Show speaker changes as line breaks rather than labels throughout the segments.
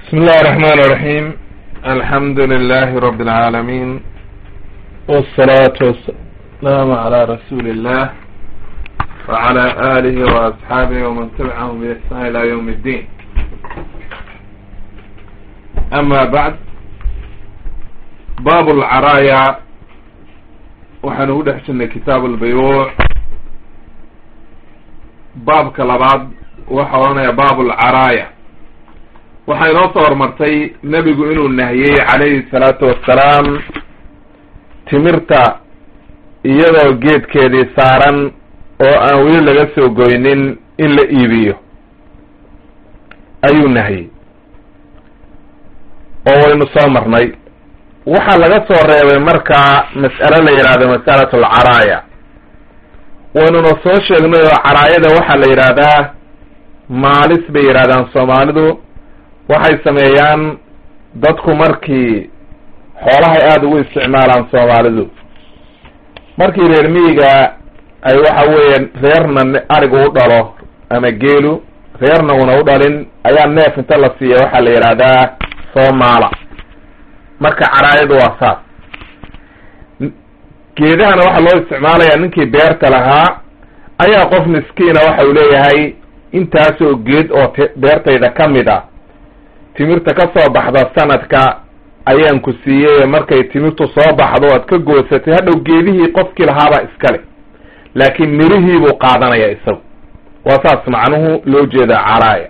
بسم الله الرحمن الرحيم الحمد لله رب العالمين والصلاة والسلام على رسول الله وعلى آله وأصحابه ومن تبعهم بإحسان إلى يوم الدين أما بعد باب العرايا وحنود حسن كتاب البيوع باب كلاباد وحوانا باب العرايا waxaa inoo soo hormartay nebigu inuu nahiyey calayhi salaatu wassalaam timirta iyadoo geedkeedii saaran oo aan weli laga soo goynin in la iibiyo ayuu nahiyey oo waynu soo marnay waxaa laga soo reebay markaa mas'alo la yidhaahdo mas'alatu alcaraaya waynuna soo sheegnay oo caraayada waxaa la yidhaahdaa maalis bay yidhahdaan soomaalidu waxay sameeyaan dadku markii xoolahay aada ugu isticmaalaan soomaalidu markii reer miyiga ay waxa weeye reerna arigu u dhalo ama geelu reerna una u dhalin ayaa neef inta la siiya waxaa la yidhaahdaa soomaala marka caraayadu waa saas geedahana waxaa loo isticmaalayaa ninkii beerta lahaa ayaa qof miskiina waxa uu leeyahay intaasoo geed oo t beertayda ka mid a timirta ka soo baxda sanadka ayaan ku siiyey markay timirtu soo baxdo aad ka goosatay hadhow geedihii qofkii lahaabaa iskale laakiin mirihii buu qaadanaya isagu waa saas macnuhu loo jeeda caraaya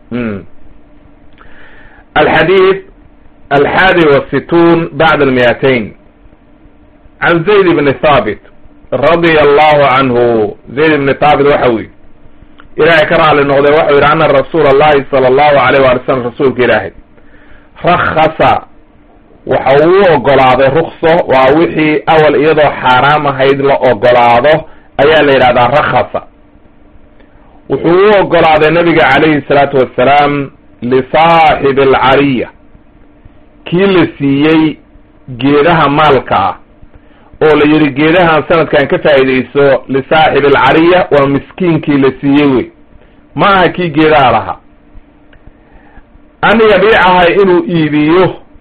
alxadiid alxaadi wasituun bacda almiyatain can zayd ibni thaabit radia allahu canhu zayd ibni thaabit waxa weye ilaahay ka raali noqday waxau yidhi ana rasuula allahi sala allahu alayh waali slam rasuulka ilaahay rakhasa waxa uu ogolaaday rukso waa wixii awal iyadoo xaaraam ahayd la ogolaado ayaa la yidhahdaa rakhasa wuxuu u ogolaaday nabiga calayhi salaatu wassalaam lisaaxibi alcariya kii la siiyey geedaha maalka ah oo la yidhi geedahan sanadkan ka faa'iidayso lisaaxibi alcariya waa miskiinkii la siiyey wey ma aha kii geedaha lahaa an yabiicaha inuu iibiyo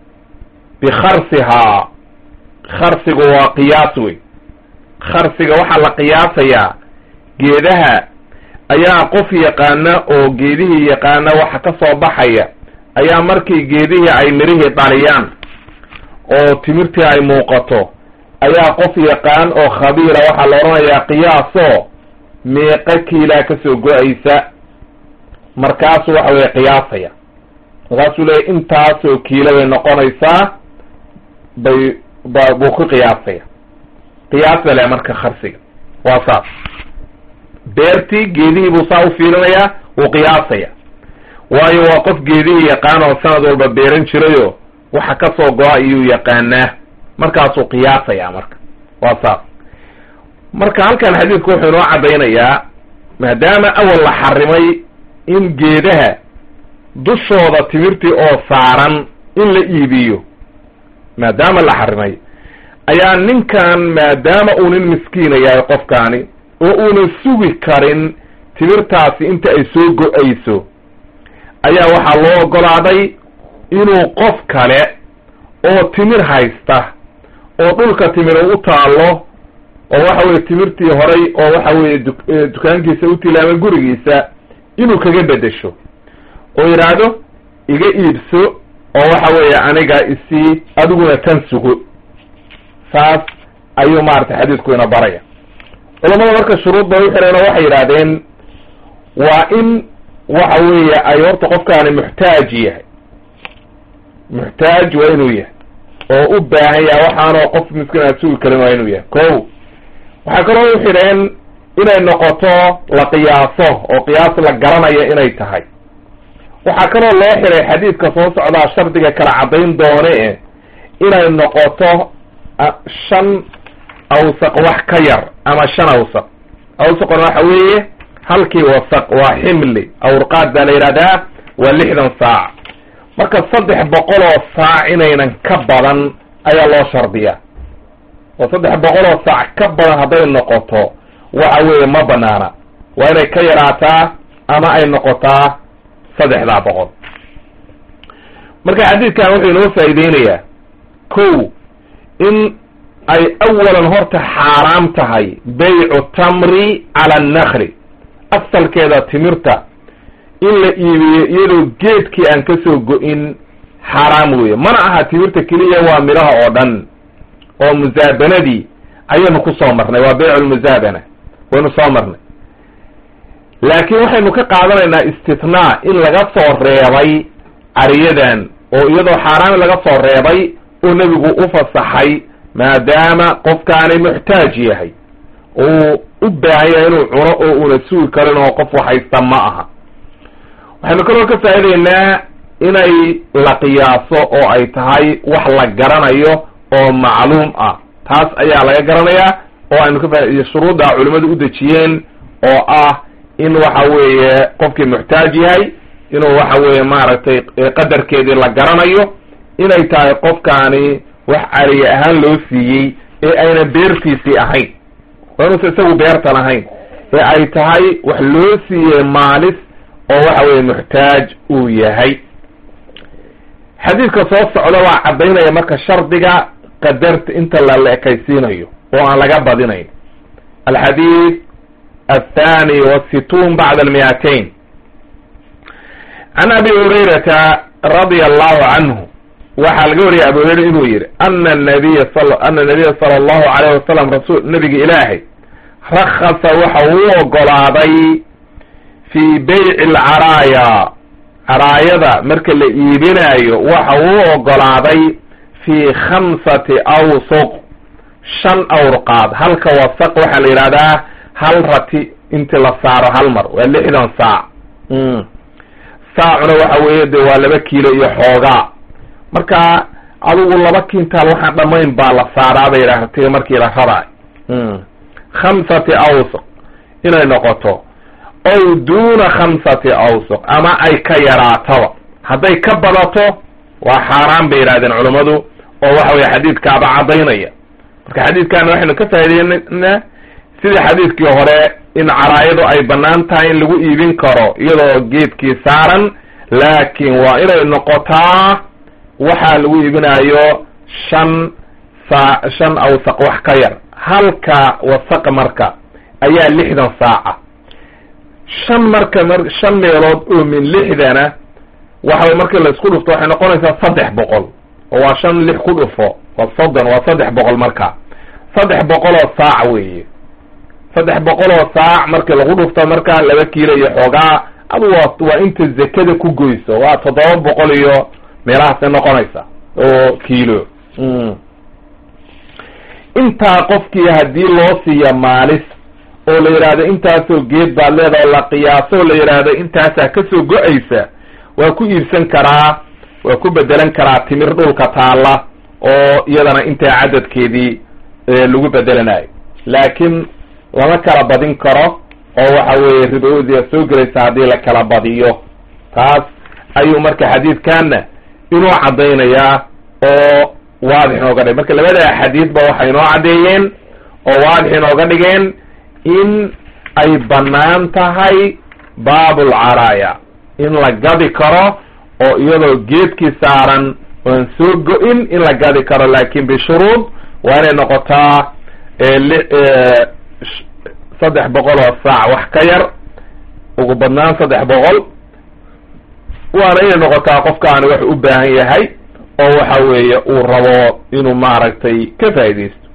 bikharsihaa kharsigu waa qiyaas wey kharsiga waxaa la qiyaasayaa geedaha ayaa qof yaqaana oo geedihii yaqaana waxa ka soo baxaya ayaa markii geedihii ay mirihii dhaliyaan oo timirtii ay muuqato ayaa qof yaqaan oo khabiira waxaa la odhanayaa qiyaasoo meeqa kiilaa kasoo go-aysa markaasu waxa weye qiyaasaya markaasuu leeyahy intaasoo kiilo bay noqonaysaa bay ba buu ku qiyaasaya qiyaas ba le marka kharsiga waa saas beertii geedihii buu saa u fiirinayaa wuu qiyaasaya waayo waa qof geedihii yaqaan oo sanad walba beeran jirayo waxa kasoo go-a ayuu yaqaanaa markaasuu qiyaasaya marka waa saas marka halkan xadiidku wuxuu inoo caddaynayaa maadaama awal la xarimay in geedaha dushooda timirtii oo saaran in la iibiyo maadaama la xarimay ayaa ninkan maadaama uu nin miskiina yahay qofkaani oo uuna sugi karin timirtaasi inta ay soo go-ayso ayaa waxaa loo ogolaaday inuu qof kale oo timir haysta oo dhulka timir u taalo oo waxa weye timirtii horay oo waxa weye dukaankiisa u tilaamay gurigiisa inuu kaga bedesho oo yidhaahdo iga iibso oo waxa weeye aniga isii adiguna tan sugo saas ayuu maaragtay xadiidku ina baraya culamada marka shuruud bay u xireen oo waxay yidhahdeen waa in waxa weeye ay horta qofkaani muxtaaj yahay muxtaaj waa inuu yahay oo u baahan yahay waxaanoo qof miskiin aad sugi karin waa inuu yahay ko waxaa kaloo u xidheen inay noqoto la qiyaaso oo qiyaas la garanayo inay tahay waxaa kaloo loo xidhay xadiidka soo socdaa shardiga kala caddayn doone e inay noqoto shan awsaq wax ka yar ama shan awsaq awsaqona waxa weeye halkii wasaq waa ximli awrqaad baa la yidhahdaa waa lixdan saac marka saddex boqol oo saac inaynan ka badan ayaa loo shardiyaa oo saddex boqol oo saac ka badan hadday noqoto waxa weeye ma banaana waa inay ka yaraataa ama ay noqotaa saddexdaa boqol marka xadiidkan wuxuu inoo faa'iideynayaa ko in ay awalan horta xaaraam tahay baycu tamri cala annakli asalkeeda timirta in la iibiyo iyadoo geedkii aan kasoo go-in xaaraam weeye mana aha timirta keliya waa midhaha oo dhan oo musaabanadii ayaynu ku soo marnay waa baycu lmusaabana waynu soo marnay laakiin waxaynu ka qaadanaynaa istithnaa in laga soo reebay cariyadan oo iyadoo xaaraam laga soo reebay oo nebigu u fasaxay maadaama qofkaani muxtaaj yahay uu u baahan yahay inuu cuno oo una sugi karin oo qof waxaysta ma aha waxaynu kaloo ka faa'idaynaa inay la qiyaaso oo ay tahay wax la garanayo oo macluum ah taas ayaa laga garanayaa oo aynu ka fa shuruudda culimmadu u dejiyeen oo ah in waxa weeye qofkii muxtaaj yahay inuu waxa weeye maaragtay qadarkeedii la garanayo inay tahay qofkaani wax cariye ahaan loo siiyey ee ayna beertiisii ahayn waa inuusa isagu beerta lahayn ee ay tahay wax loo siiyey maalis oo waxa weeye muxtaaj uu yahay xadiidka soo socda waa caddaynaya marka shardiga qadarta inta lala ekaysiinayo oo aan laga badinayn alxadiid athani wasituun bacda almiyatain can abi hurayrata radia allahu canhu waxaa laga wariyay abu hurayra inuu yihi ana nabiya ana nabiya sala allahu alayh wasalam rasul nabiga ilaahay rakhasa waxa uu ogolaaday fii bayci alcaraaya caraayada marka la iibinaayo waxa uu ogolaaday fii khamsati awsuq shan awrqaad halka wasaq waxaa la yidhahdaa hal rati inti la saaro hal mar waa lixdan saac saacuna waxa weeye de waa laba kiilo iyo xoogaa marka adigu laba kintaal waxaan dhamayn baa la saaraa bay yidhaahda markii la raraayo khamsati awsuq inay noqoto ow duuna khamsati awsuq ama ay ka yaraataba hadday ka badato waa xaaraan bay yidhahdeen culammadu oo waxa weye xadiidkaaba caddaynaya marka xadiidkan waxaynu ka faa'ideynaa sidii xadiidkii hore in caraayadu ay bannaan tahay in lagu iibin karo iyadoo geedkii saaran laakiin waa inay noqotaa waxaa lagu iibinayo shan saa shan awsaq wax ka yar halka wasaqa marka ayaa lixdan saaca shan marka m shan meelood oo min lixdana waxa way markii la isku dhufto waxay noqonaysaa saddex boqol oo waa shan lix ku dhufo waa soddon waa saddex boqol marka saddex boqoloo saac weeye saddex boqoloo saac markii lagu dhufto marka laba kiilo iyo xoogaa adu waa waa inta zakada ku goyso waa toddoba boqol iyo meelahaasay noqonaysa oo kiilo intaa qofkii haddii loo siiya maalis oo la yidhaahdo intaasoo geed baad leedaha o la qiyaaso oo la yidhaahdo intaasaa kasoo go-aysa waa ku iibsan karaa waa ku bedelan karaa timir dhulka taalla oo iyadana intaa cadadkeedii lagu bedelanayo laakiin lama kala badin karo oo waxa weeye ribaodia soo gelaysa haddii la kala badiyo taas ayuu marka xadiidkanna inoo caddaynayaa oo waadix inooga dhig marka labada xadiidba waxay inoo caddeeyeen oo waadix inooga dhigeen in ay bannaan tahay baabulcaraaya in la gadi karo oo iyadoo geedkii saaran oan soo go-in in la gadi karo laakin bishuruud waa inay noqotaa saddex boqol oo saac wax ka yar ugu badnaan saddex boqol waana inay noqotaa qofkaani wax u baahan yahay oo waxa weeye uu rabo inuu maaragtay ka faaidaysto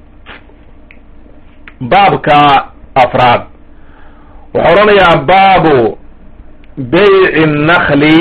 baabka afraad wuxuu odhanayaa baabu bayci nnakli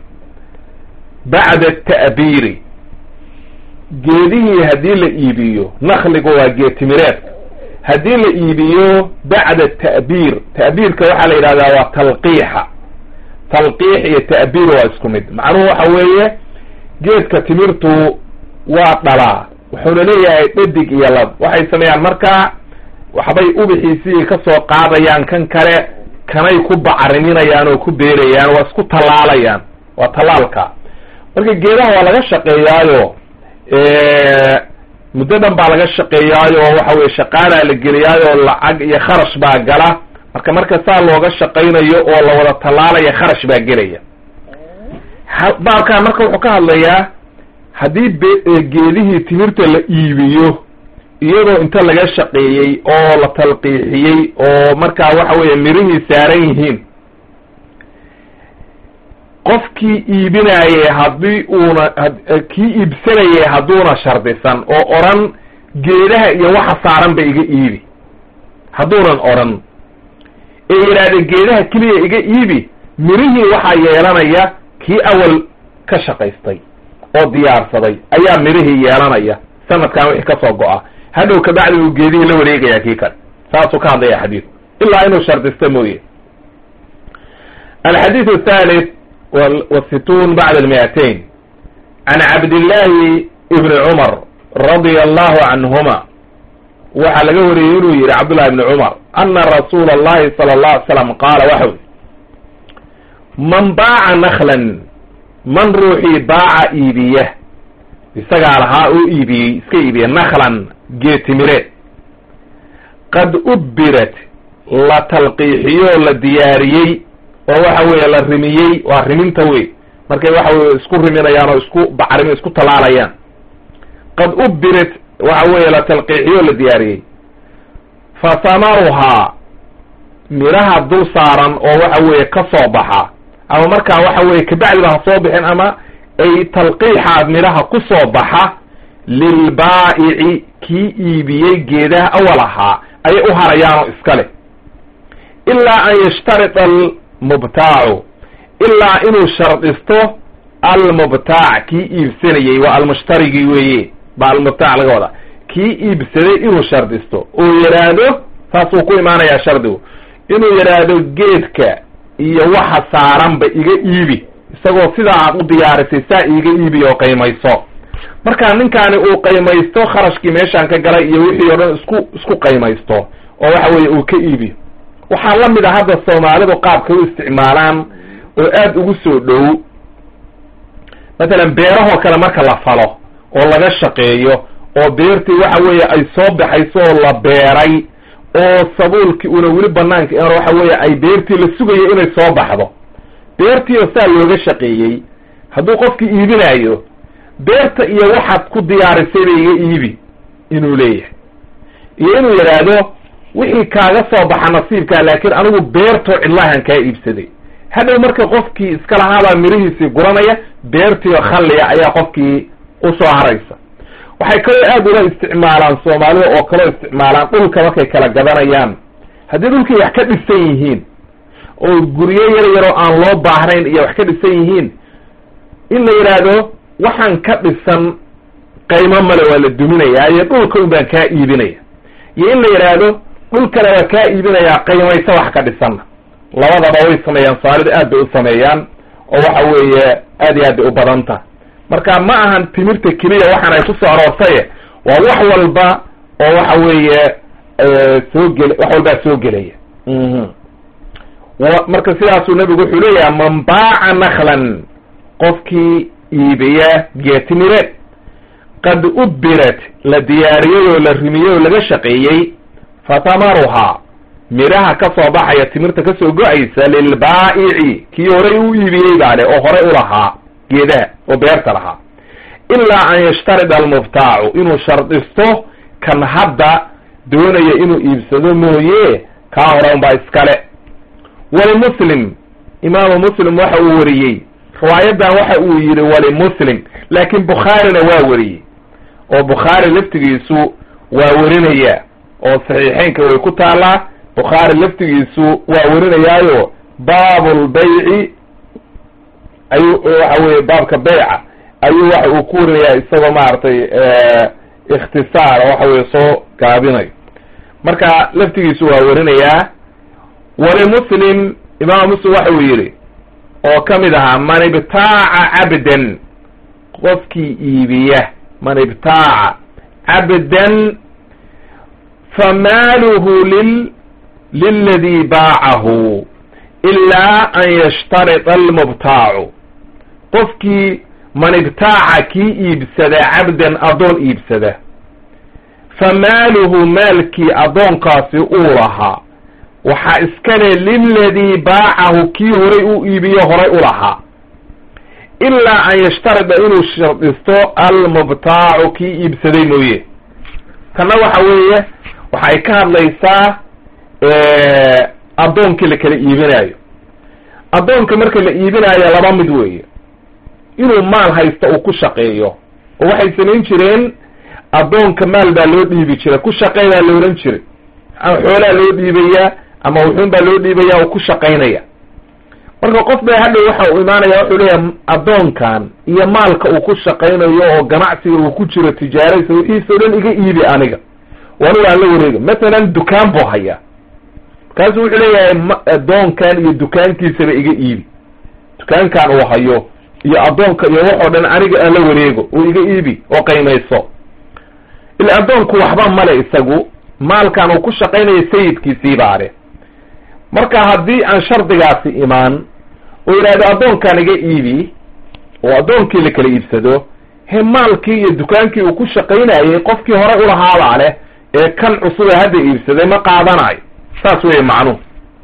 bacda ta'biiri geedihii haddii la iibiyo nakligu waa geed timireedka haddii la iibiyo bacda ta'biir ta'biirka waxaa la yidhahdaa waa talqiixa talqiix iyo ta'biir waa isku mid macnuhu waxa weeye geedka timirtu waa dhalaa wuxuuna leeyahay dhadig iyo lab waxay sameeyaan markaa waxbay ubixiisii ka soo qaadayaan kan kale kanay ku bacriminayaan oo ku beerayaan waa isku tallaalayaan waa tallaalka marka geedaha waa laga shaqeeyaayo muddo dhan baa laga shaqeeyaayo waxa weye shaqaalaa la geliyaayo lacag iyo kharash baa gala marka marka saa looga shaqaynayo oo la wada tallaalaya kharash baa gelaya baabkan marka wuxuu ka hadlayaa haddii geedihii timirta la iibiyo iyadoo inta laga shaqeeyey oo la talqiixiyey oo markaa waxa weeye mirihii saaran yihiin qofkii iibinayey haddii uuna kii iibsanayay hadduuna shardisan oo odhan geedaha iyo waxa saaran ba iga iibi hadduunan odhan ee yidhaahde geedaha keliya iga iibi mirihii waxaa yeelanaya kii awal ka shaqaystay oo diyaarsaday ayaa mirihii yeelanaya sanadkan wixii kasoo go-a hadhow kabacdi uu geedihii la wareegaya kii kale saasuu ka hadlaya xadiidku ilaa inuu shardisto mooye alxadiid athalith wasittuun bacda almiatain can cabdillahi ibni cumar radia allahu canhuma waxaa laga wariyey inuu yihi cabdullahi ibni cumar ana rasuula allahi sala allah alay slam qaala waxau man baaca naklan man ruuxii baaca iibiya isagaa lahaa oo iibiyey iska iibiya naklan geetimireed qad ubbirat la talqiixiyoo la diyaariyey oo waxa weeye la rimiyey waa riminta wey markay waxa weye isku riminayaan oo isku bacrimi isku talaalayaan qad ubbirat waxa weeye la talqiixiyoo la diyaariyey fa samaruhaa miraha dul saaran oo waxa weeye ka soo baxa ama markaa waxa weeye kabacdiba ha soo bixin ama ay talqiixaad midhaha ku soo baxa lilbaa'ici kii iibiyey geedaha awal ahaa ayay u harayaanoo iska leh ilaa an yashtarida almubtaacu ilaa inuu shardisto almubtaac kii iibsanayey waa almushtarigii weeye baa almubtaac laga wadaa kii iibsaday inuu shardisto oo yidhaahdo saasuu ku imaanayaa shardigu inuu yidhaahdo geedka iyo waxa saaranba iga iibi isagoo sidaa aad u diyaarisay saa iiga iibi oo qaymayso marka ninkaani uu qaymaysto kharashkii meeshaan ka galay iyo wixii o dhan isku isku qaymaysto oo waxa weeye uu ka iibiyo waxaa la mid a hadda soomaalidu qaabka u isticmaalaan oo aad ugu soo dhow matalan beerahoo kale marka la falo oo laga shaqeeyo oo beertii waxa weeye ay soo baxayso oo la beeray oo sabuulkii una weli banaanka waxa weeye ay beertii la sugayo inay soo baxdo beertii oo saa looga shaqeeyey hadduu qofkii iibinaayo beerta iyo waxaad ku diyaarisay ba iga iibi inuu leeyahay iyo inuu yidhaahdo wixii kaaga soo baxa nasiibkaa laakiin anigu beertoo cidlaahan kaa iibsaday hadhow marka qofkii iska lahaabaa mirihiisii guranaya beertiio khalliya ayaa qofkii usoo haraysa waxay kaloo aad ula isticmaalaan soomaalida oo kaloo isticmaalaan dhulka markay kala gadanayaan haddii dhulkii wax ka dhisan yihiin oo guryo yar yaroo aan loo baahnayn iyo wax ka dhisan yihiin in la yidhaahdo waxaan ka dhisan qaymo male waa la duminayaa iyo dhulka un baan kaa iibinaya iyo in la yidhaahdo dhulkana waa kaa iibinayaa qaymaysa wax ka dhisanna labadaba way sameeyaan soomaalida aad bay u sameeyaan oo waxa weeye aad iyo aad bay u badanta marka ma ahan timirta keliya waxaan ay kusoo aroortaye waa wax walba oo waxa weeye soo gel wax walbaa soo gelaya marka sidaasuu nabigu wuxuu leeyahay man baaca naklan qofkii iibiya geetimireed qad ubbirat la diyaariyey oo la rimiyey oo laga shaqeeyey fatamaruhaa midhaha ka soo baxaya timirta kasoo go-aysa lilbaa'ici kii horay u iibiyey baa le oo horay u lahaa geedaha oo beerta lahaa ilaa an yashtarida almubtaacu inuu shardisto kan hadda doonaya inuu iibsado mooye kaa hore unbaa iskale walimuslim imaamu muslim waxa uu wariyey riwaayadan waxa uu yidhi walimuslim laakiin bukhaarina waa wariyey oo bukhaari laftigiisu waa werinaya oo saxiixeynka way ku taallaa bukhaari laftigiisu waa werinayaayo baabulbayci ayuu waxa weye baabka beyca ayuu waxa uu ku warinayaa isagoo maaragtay ikhtisaar waxa weye soo gaabinayo marka laftigiisu waa werinayaa walimuslim imaam muslim waxa uu yidhi oo ka mid ahaa man ibtaaca cabdan qofkii iibiya man ibtaaca cabdan famaaluhu lil liladii baacahu ilaa an yashtarida almubtaacu qofkii man ibtaaca kii iibsada cabdan addoon iibsada famaaluhu maalkii addoonkaasi uu lahaa waxaa iskale liladii baacahu kii horay u iibiyo horay u lahaa ilaa an yashtarida inuu shardisto almubtaacu kii iibsaday mooye tanna waxa weeye waxay ka hadlaysaa addoonkii la kala iibinaayo addoonka marka la iibinaayo laba mid weeye inuu maal haysto uu ku shaqeeyo oo waxay samayn jireen addoonka maal baa loo dhiibi jiray ku shaqey baa la ohan jiray ama xoolaa loo dhiibayaa ama wuxuun baa loo dhiibaya oo ku shaqaynaya marka qof ba hadhow waxa uu imaanaya wuxuu leeyahay addoonkan iyo maalka uu ku shaqaynayo oo ganacsiga uu ku jiro tijaaraysa wixiisao dhan iga iibi aniga waniga aan la wareega mathalan dukaan buu hayaa markaasu wuxuu leeyahay addoonkan iyo dukaankiisaba iga iibi dukaankan uu hayo iyo addoonka iyo waxoo dhan aniga aan la wareego oo iga iibi oo qaymayso ila addoonku waxba male isagu maalkan uu ku shaqaynayo sayidkiisii baale marka haddii aan shardigaasi imaan oo yidhahdo addoonkan iga iibi oo addoonkii la kala iibsado he maalkii iyo dukaankii uu ku shaqaynayay qofkii hore ulahaabaa leh ee kan cusub ee hadda iibsaday ma qaadanayo saas weeye macnuhu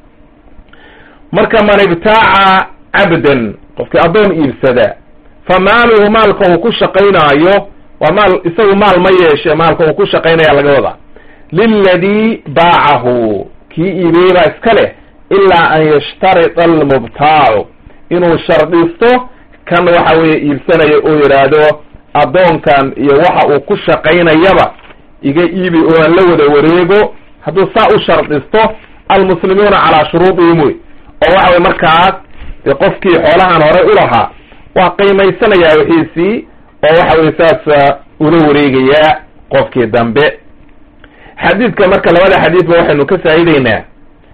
marka man ibtaaca cabdan qofkii addoon iibsada fa maaluhu maalka uu ku shaqaynaayo waa maal isagu maal ma yeeshe maalka uu ku shaqaynaya laga wadaa liladii baacahu kii iibiyey baa iska leh ilaa an yashtarita almubtaacu inuu shardisto kan waxa weeye iibsanayo oo yidhaahdo addoonkan iyo waxa uu ku shaqaynayaba iga iibi oo aan la wada wareego hadduu saa u shardisto almuslimuuna calaa shuruudihim wey oo waxa weye markaas dee qofkii xoolahan horey ulahaa waa qiimaysanayaa wixiisii oo waxa weye saas ula wareegayaa qofkii dambe xadiidka marka labada xadiidba waxaynu ka faa'ideynaa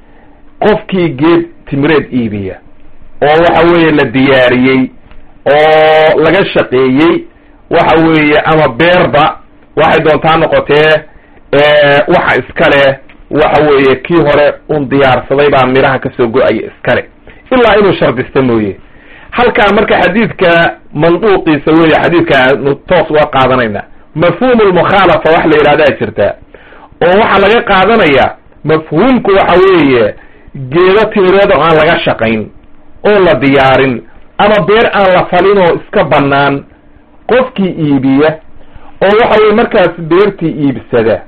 qofkii geed timireed iibiya oo waxa weeye la diyaariyey oo laga shaqeeyey waxa weeye ama beerba waxay doontaa noqotee waxa iskale waxa weeye kii hore un diyaarsaday baa midhaha kasoo go-aya iskale ilaa inuu shardista mooye halkaa marka xadiidka manduuqiisa weeye xadiidkaanu toos uga qaadanayna mafhuum lmukhaalafa wax la yidhahdaa jirta oo waxaa laga qaadanaya mafhuumku waxa weeye geedo timireed oo aan laga shaqayn oo la diyaarin ama beer aan la falin oo iska bannaan qofkii iibiya oo waxa weye markaas beertii iibsada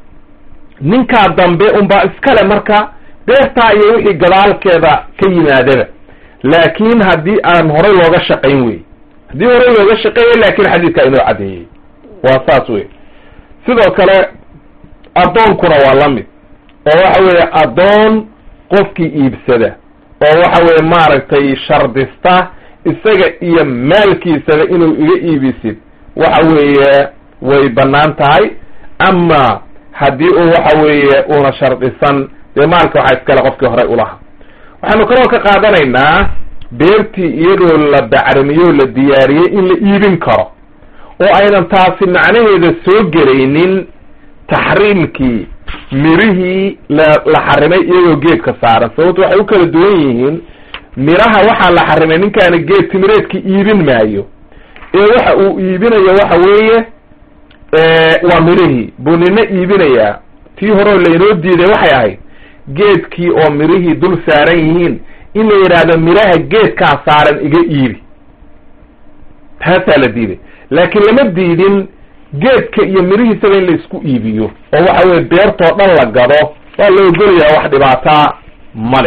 ninkaa dambe unbaa iskale marka beertaa iyo wixii gadaalkeeda ka yimaadaba laakin haddii aan horey looga shaqayn wey haddii horey looga shaqeeyay laakin xadiidkaa inoo caddeeyey waa saas wey sidoo kale addoonkuna waa la mid oo waxa weeye addoon qofkii iibsada oo waxa weeye maaragtay shardista isaga iyo maalkiisaba inuu iga iibisid waxa weeye way bannaan tahay ama haddii uu waxa weeye uuna shardisan dee maalka waxaa iskale qofkii horey ulahaa waxaanu kaloo ka qaadanaynaa beertii iyadoo la bacrimiyo la diyaariyey in la iibin karo oo aynan taasi macnaheeda soo gelaynin taxriimkii mirihii la la xarimay iyagoo geedka saaran sababto waxay u kala duwan yihiin miraha waxaa la xarimay ninkaana geed timireedka iibin maayo ee waxa uu iibinayo waxa weeye waa mirihii buu nina iibinayaa tii horeo laynoo diiday waxay ahayd geedkii oo mirihii dul saaran yihiin in la yidhaahdo miraha geedkaa saaran iga iibi taasaa la diiday laakiin lama diidin geedka iyo mirihiisaba in la isku iibiyo oo waxa weye beertoo dhan la gado waa la ogolayaa wax dhibaataa male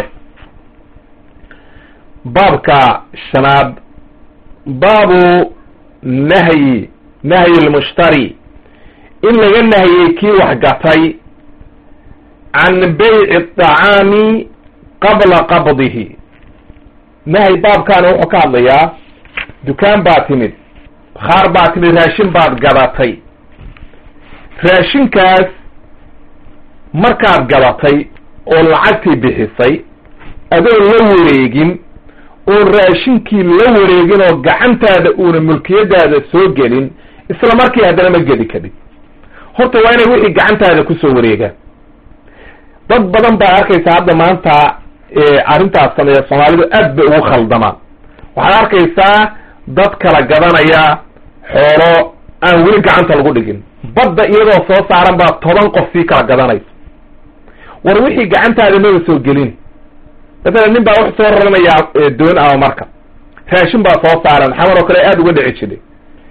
baabka shanaad baabu nahyi nahyi lmushtari in laga nahiyey kii wax gatay can bayci aطacaami qabla qabdihi nahyi baabkaana wuxuu ka hadlayaa dukaan baa timid bakhaar baa timid raashin baad gadatay raashinkaas markaad gadatay oo lacagtii bixisay adoon la wareegin oon raashinkii la wareegin oo gacantaada uuna mulkiyadaada soo gelin isla markii haddana ma gedi kadib horta waa inay wixii gacantaada kusoo wareegaan dad badan baa arkaysa hadda maanta arrintaas sameeya soomaalidu aad bay ugu khaldamaan waxaad arkaysaa dad kala gadanaya xoolo aan weli gacanta lagu dhigin badda iyadoo soo saaran baa toban qof sii kala gadanaysa war wixii gacantaada maba soo gelin matalan nin baa wuxuu soo raranayaa doon ama marka raashin baa soo saaran xamar oo kale aada uga dhici jiray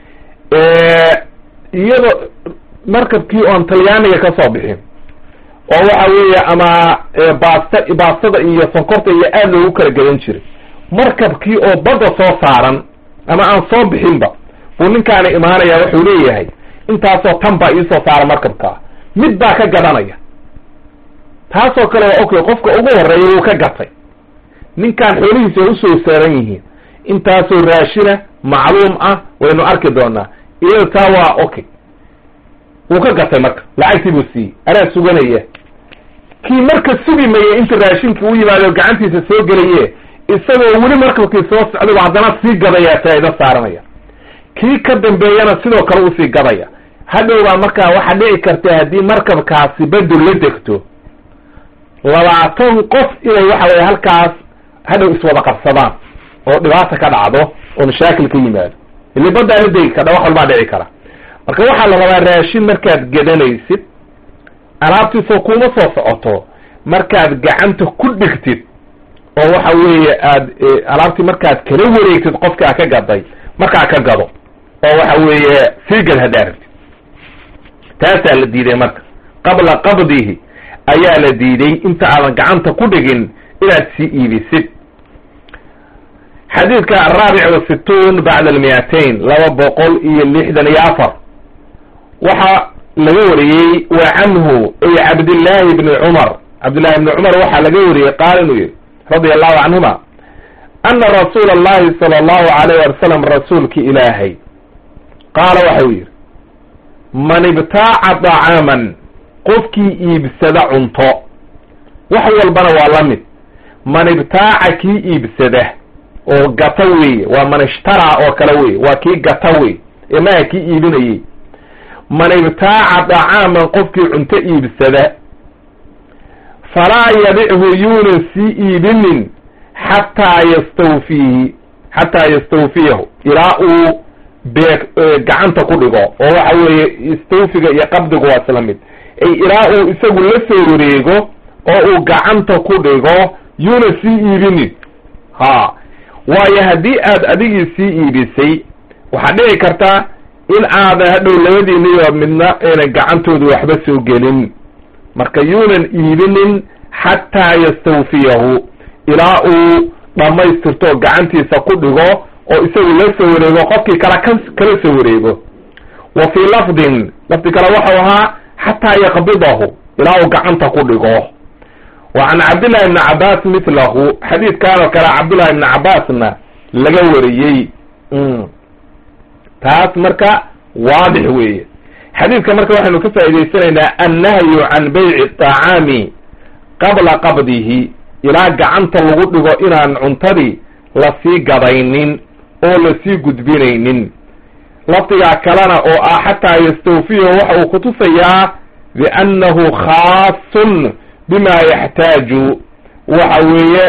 iyadoo markabkii oon talyaaniga ka soo bixin oo waxa weeye ama baasta baastada iyo sonkorta iyo aada loogu kala gadan jiray markabkii oo badda soo saaran ama aan soo bixinba buu ninkaani imaanaya wuxuu leeyahay intaasoo tan baa iisoo saara markabkaa mid baa ka gadanaya taasoo kale waa okay qofka ugu horeeya wuu ka gatay ninkaan xoolihiisa waa usoo saaran yihiin intaasoo raashina macluum ah waynu arki doonaa iyada taa waa okay wuu ka gatay marka lacagtii buu siiyey anaa suganaya kii marka sugi maya inta raashinkii u yimaado gacantiisa soo gelaye isagoo weli markabkii soo socday haddana sii gadaya faa'ido saaranaya kii ka dambeeyana sidoo kale usii gadaya hadhowbaa markaa waxaa dhici karta haddii markabkaasi bedel la degto labaatan qof inay waxa weye halkaas hadhow iswada qabsadaan oo dhibaata ka dhacdo oo mashaakil ka yimaado ili baddaa la degi kardha wax walbaa dhici kara marka waxaa la rabaa raashin markaad gadanaysid alaabtiisoo kuma soo socoto markaad gacanta ku dhigtid oo waxa weeye aad alaabtii markaad kala wareegtid qofkaa ka gaday markaa ka gado oo waxa weeye sii gad haddaa rabtid taasaa la diiday marka qabla qabdihi ayaa la diiday inta aadan gacanta ku dhigin inaad sii iibisid xadiidka araabic wasittuun bacda almiyatain laba boqol iyo lixdan iyo afar waxaa laga wariyey wa canhu ay cabdillaahi bni cumar cabdillahi bni cumar waxaa laga wariyey qaal inuu yihi radia allahu canhuma ana rasuula allahi sala allahu alayh wasalam rasuulki ilaahay qaala waxau yidhi man ibtaaca dacaaman qofkii iibsada cunto wax walbana waa la mid man ibtaaca kii iibsada oo gata weeye waa man ishtaraa oo kale weye waa kii gata wey ee maha kii iibinayey man ibtaaca dacaaman qofkii cunto iibsada falaa yabichu yuunan sii iibinin xataa yastawfiihi xataa yastawfiyahu ilaa uu beeg gacanta ku dhigo oo waxa weeye istawfiga iyo qabdigu waa isla mid ay ilaa uu isagu la soo wareego oo uu gacanta ku dhigo yuuna sii iibinin ha waayo haddii aad adigii sii iibisay waxaa dhici karta in aadan hadhow labadiiniyo midna aynan gacantooda waxba soo gelin marka yuunan iibinin xataa yastawfiyahu ilaa uu dhammaystirto gacantiisa ku dhigo oo isagu la soo wareego qofkii kala ka kala soo wareego wa fii lafdin lafdi kale waxau ahaa xataa yaqbidahu ilaa uu gacanta ku dhigo wa can cabdillahi ibni cabaas mitlahu xadiidkan oo kale cabdullahi ibni cabaasna laga wariyey taas marka waadix weeye xadiidka marka waxaynu ka faa'idaysanaynaa annahyu can bayci طacaami qabla qabdihi ilaa gacanta lagu dhigo inaan cuntadii lasii gadaynin oo lasii gudbinaynin lafdigaa kalena oo ah xataa yastawfiyahu waxa uu kutusayaa biannahu khaasun bima yaxtaaju waxa weeye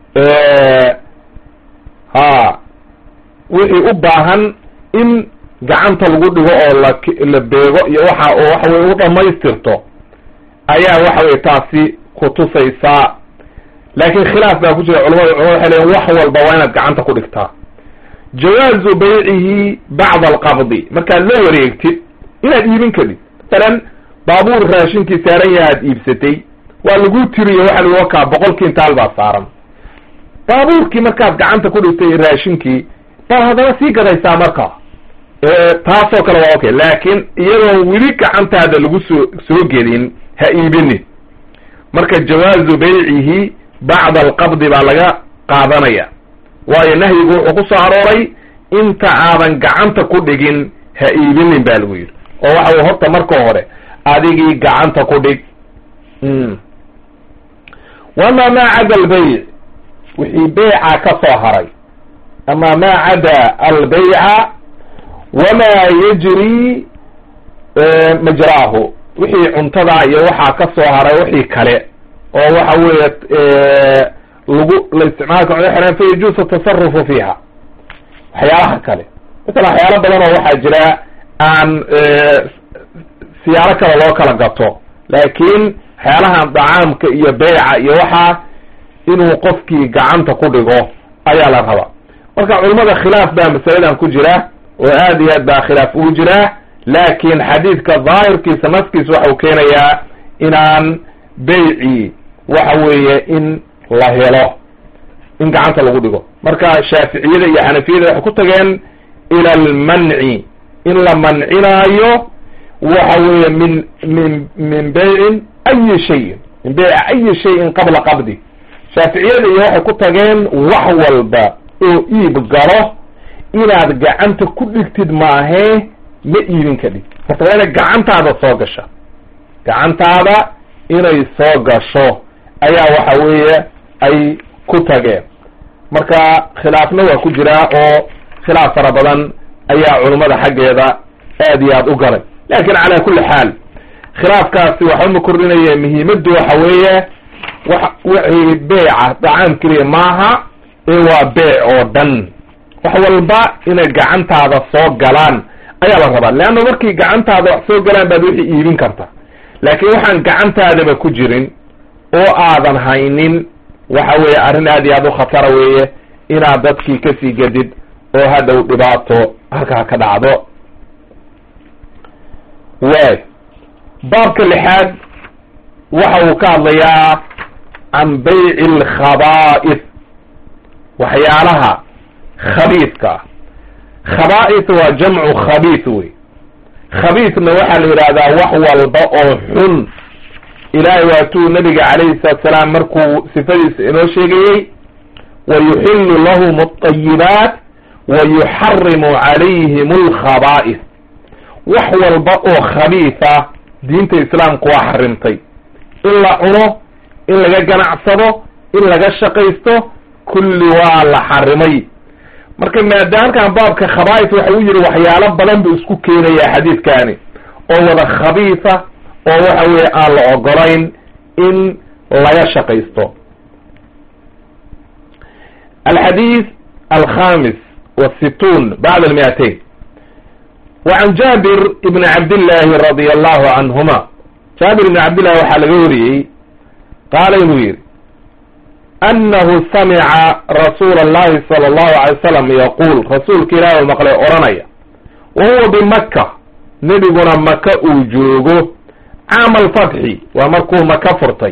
ha wixii u baahan in gacanta lagu dhigo oo la la beego iyo waxa oo waxa weye u dhamaystirto ayaa waxa weye taasi kutusaysaa laakiin khilaaf baa ku jira culamada culamada waxay leeyiin wax walba waa inaad gacanta ku dhigtaa jawaazu baycihi bacda alqabdi markaad la wareegtid inaad iibin kadid masalan baabuur raashinkii saaran yaha ad iibsatay waa lagu tiriyo waxa lagu wakaa boqol kintaal baa saaran baabuurkii markaad gacanta ku dhigtay raashinkii baad haddana sii gadaysaa marka taasoo kale waa okay laakiin iyadoon weli gacantaada lagu soo soo gelin ha iibinin marka jawaazu baycihi bacda alqabdi baa laga qaadanaya waayo nahyigu wuxuu ku soo arooray inta aadan gacanta ku dhigin ha iibinin ba lagu yidhi oo waxa wey horta marka hore adigii gacanta ku dhig wama maa cada albayc wixii beyca ka soo haray ama maa cada albayca wamaa yajri majraahu wixii cuntada iyo waxaa ka soo haray wixii kale oo waxa weeye lagu la isticmaalka cunto xiraan fa yajuusu tasarufu fiiha waxyaalaha kale masala waxyaalo badan oo waxaa jira aan siyaalo kale loo kala gato laakiin waxyaalahan dacaamka iyo beyca iyo waxaa inuu qofkii gacanta ku dhigo ayaa la rabaa marka culummada khilaaf baa masaladan ku jira oo aad iyo aad baa khilaaf ugu jira laakin xadiidka daahirkiisa naskiisa waxau keenayaa inaan beyci waxa weeye in la helo in gacanta lagu dhigo marka shaaficiyada iyo xanafiyada waxay ku tageen ila almanci in la mancinaayo waxa weeye min min min beycin ayi shayin min beyci ayi shayin qabla qabdi shaaficiyada iyo waxay ku tageen wax walba oo iib galo inaad gacanta ku dhigtid maahee ma iibin ka dhig horta waa inay gacantaada soo gasha gacantaada inay soo gasho ayaa waxa weeye ay ku tageen marka khilaafna waa ku jiraa oo khilaaf fara badan ayaa culummada xaggeeda aad iyo aad u galay lakin calaa kulli xaal khilaafkaasi waxba ma kordhinaya muhiimaddu waxa weeye wa wixii beeca dacaam keliya maaha ee waa beec oo dhan wax walba inay gacantaada soo galaan ayaa la rabaa leanna markii gacantaada wax soo galaan baad wixii iibin karta laakiin waxaan gacantaadaba ku jirin oo aadan haynin waxa weeye arrin aad iyo aad u khatara weeye inaad dadkii kasii gedid oo hadhow dhibaato halkaa ka dhacdo waay baabka lixaad waxa uu ka hadlayaa can bayci alkhabaa'is waxyaalaha khabiidka ah khabaa'is waa jamcu khabiis wey khabiisna waxaa la yidhahdaa wax walba oo xun ilaahay waatuu nabiga calayhi salatu salaam markuu sifadiisa inoo sheegayey wa yuxillu lahum alطayibaat wa yuxarimu calayhim alkhabaa'is wax walba oo khabiisa diinta islaamku waa xarimtay in la cuno in laga ganacsado in laga shaqaysto kulli waa la xarimay marka maadaamkan baabka khabaa'is waxa uu yihi waxyaalo badan buu isku keenayaa xadiidkani oo wada khabiisa oo waxa weeye aan la ogolayn in laga shaqaysto alxadiis alkhamis wasittuun bacd almiatain wacan jaabir ibni cabdillahi radia allahu canhuma jaabir ibni cabdillahi waxaa laga wariyey qaala inuu yihi anahu samica rasuula allahi sala allahu alay wasalam yaquul rasuulka ilaah u maqlay odhanaya wa huwa bimaka nebiguna maka uu joogo caama alfatxi waa markuu maka furtay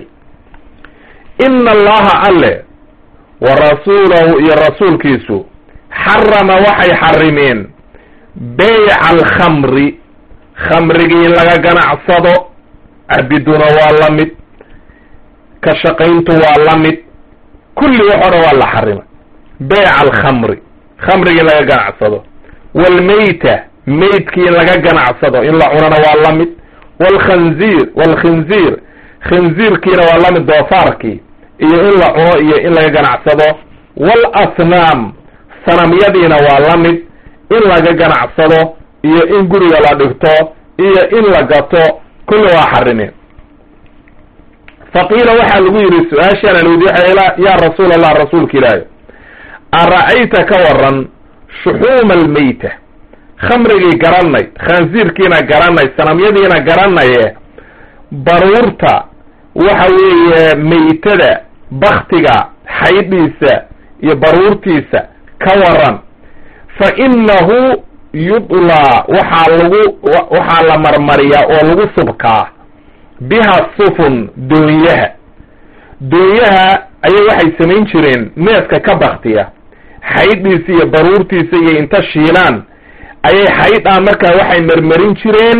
ina allaha alle wa rasuulahu iyo rasuulkiisu xarama waxay xarimeen beyca alkhamri khamrigii laga ganacsado cabiduna waa la mid ka shaqayntu waa la mid kulli wax o dhan waa la xarimay beyca alkhamri khamrigii laga ganacsado waalmeyta meydkii laga ganacsado in la cunana waa la mid waalkhanziir waalkhinziir khinziirkiina waa la mid doofaarkii iyo in la cuno iyo in laga ganacsado waalasnaam sanamyadiina waa la mid in laga ganacsado iyo in guriga la dhigto iyo in la gato kulli waa xarimeen faqiila waxaa lagu yidhi su-aashaan an weydiy yaa rasuul allah rasuulka ilaahi ara-ayta ka waran shuxuuma almeyta khamrigii garanay khansiirkiina garanay sanamyadiina garanaye baruurta waxa weeye meytada baktiga xaydhiisa iyo baruurtiisa ka waran fa inahu yudlaa waxaa lagu waxaa la marmariyaa oo lagu subkaa biha sufun doonyaha doonyaha ayay waxay samayn jireen neefka ka baktiya xaydhiisa iyo baruurtiisa iyo inta shiilaan ayay xaydhaa markaa waxay marmarin jireen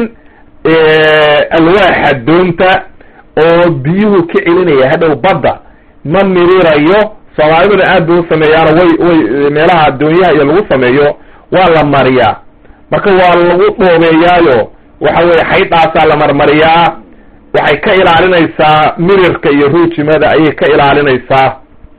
alwaaxa doonta oo biyuhu ka celinaya hadhow badda ma mirirayo soomaaliduna aad bay u sameeyaano way way meelaha doonyaha iyo lagu sameeyo waa la mariyaa marka waa lagu dhoobeeyaayo waxa weye xaydhaasaa la marmariyaa waxay ka ilaalinaysaa mirirka iyo ruujimada ayay ka ilaalinaysaa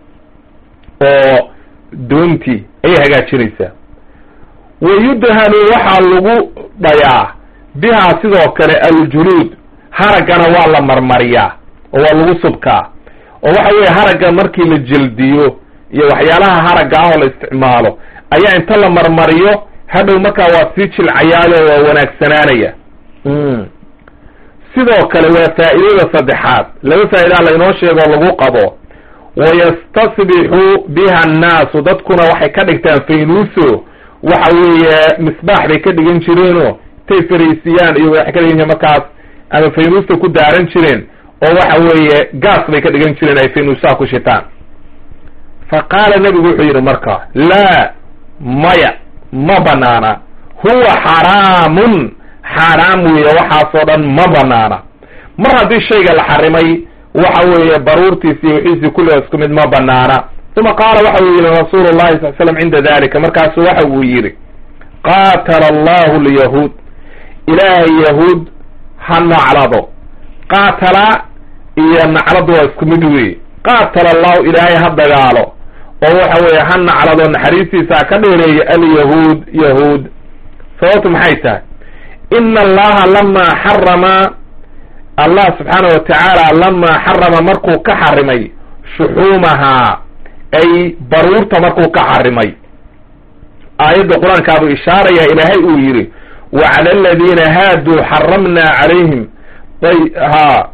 oo doontii ayay hagaajinaysaa wayudhanu waxaa lagu dhayaa bihaa sidoo kale aljuluud haraggana waa la marmariyaa oo waa lagu subkaa oo waxa weeye haragga markii la jeldiyo iyo waxyaalaha haragga ah oo la isticmaalo ayaa inta la marmariyo hadhow markaa waa sii jilcayaayo waa wanaagsanaanaya sidoo kale waa faa'iidada saddexaad laba faa'idaa laynoo sheegoo lagu qabo wayastasbixu biha annaasu dadkuna waxay ka dhigtaan faynuuso waxa weeye misbaax bay ka dhigan jireenoo intay fariisiyaan iyo waxay ka dhigan jireen markaas ama faynuusta ku daaran jireen oo waxa weeye gaas bay ka dhigan jireen ay faynuusaha ku shitaan fa qaala nebigu wuxuu yidhi marka laa maya ma banaana huwa xaraamun xaaraam weeye waxaasoo dhan ma banaana mar haddii shayga la xarimay waxa weeye baruurtiisi iyo wixiisii kulliga isku mid ma banaana uma qaala waxa uu yihi rasuulu llahi sal slam cinda dalika markaasu waxa uu yidhi qaatala allahu lyahuud ilaahay yahuud ha naclado qaatala iyo nacladu waa isku mid weeye qaatala allahu ilaahay ha dagaalo oo waxa weeye ha naclado naxariistiisa ha ka dheereeyo alyahuud yahuud sababtu maxay tahay ina allaha lamaa xarama allah subxaana wa tacaala lamaa xarama markuu ka xarimay shuxuumahaa ay baruurta markuu ka xarimay aayadda qur-aankaabuu ishaaraya ilaahay uu yidhi wa cala aladiina haaduu xaramna calayhim ha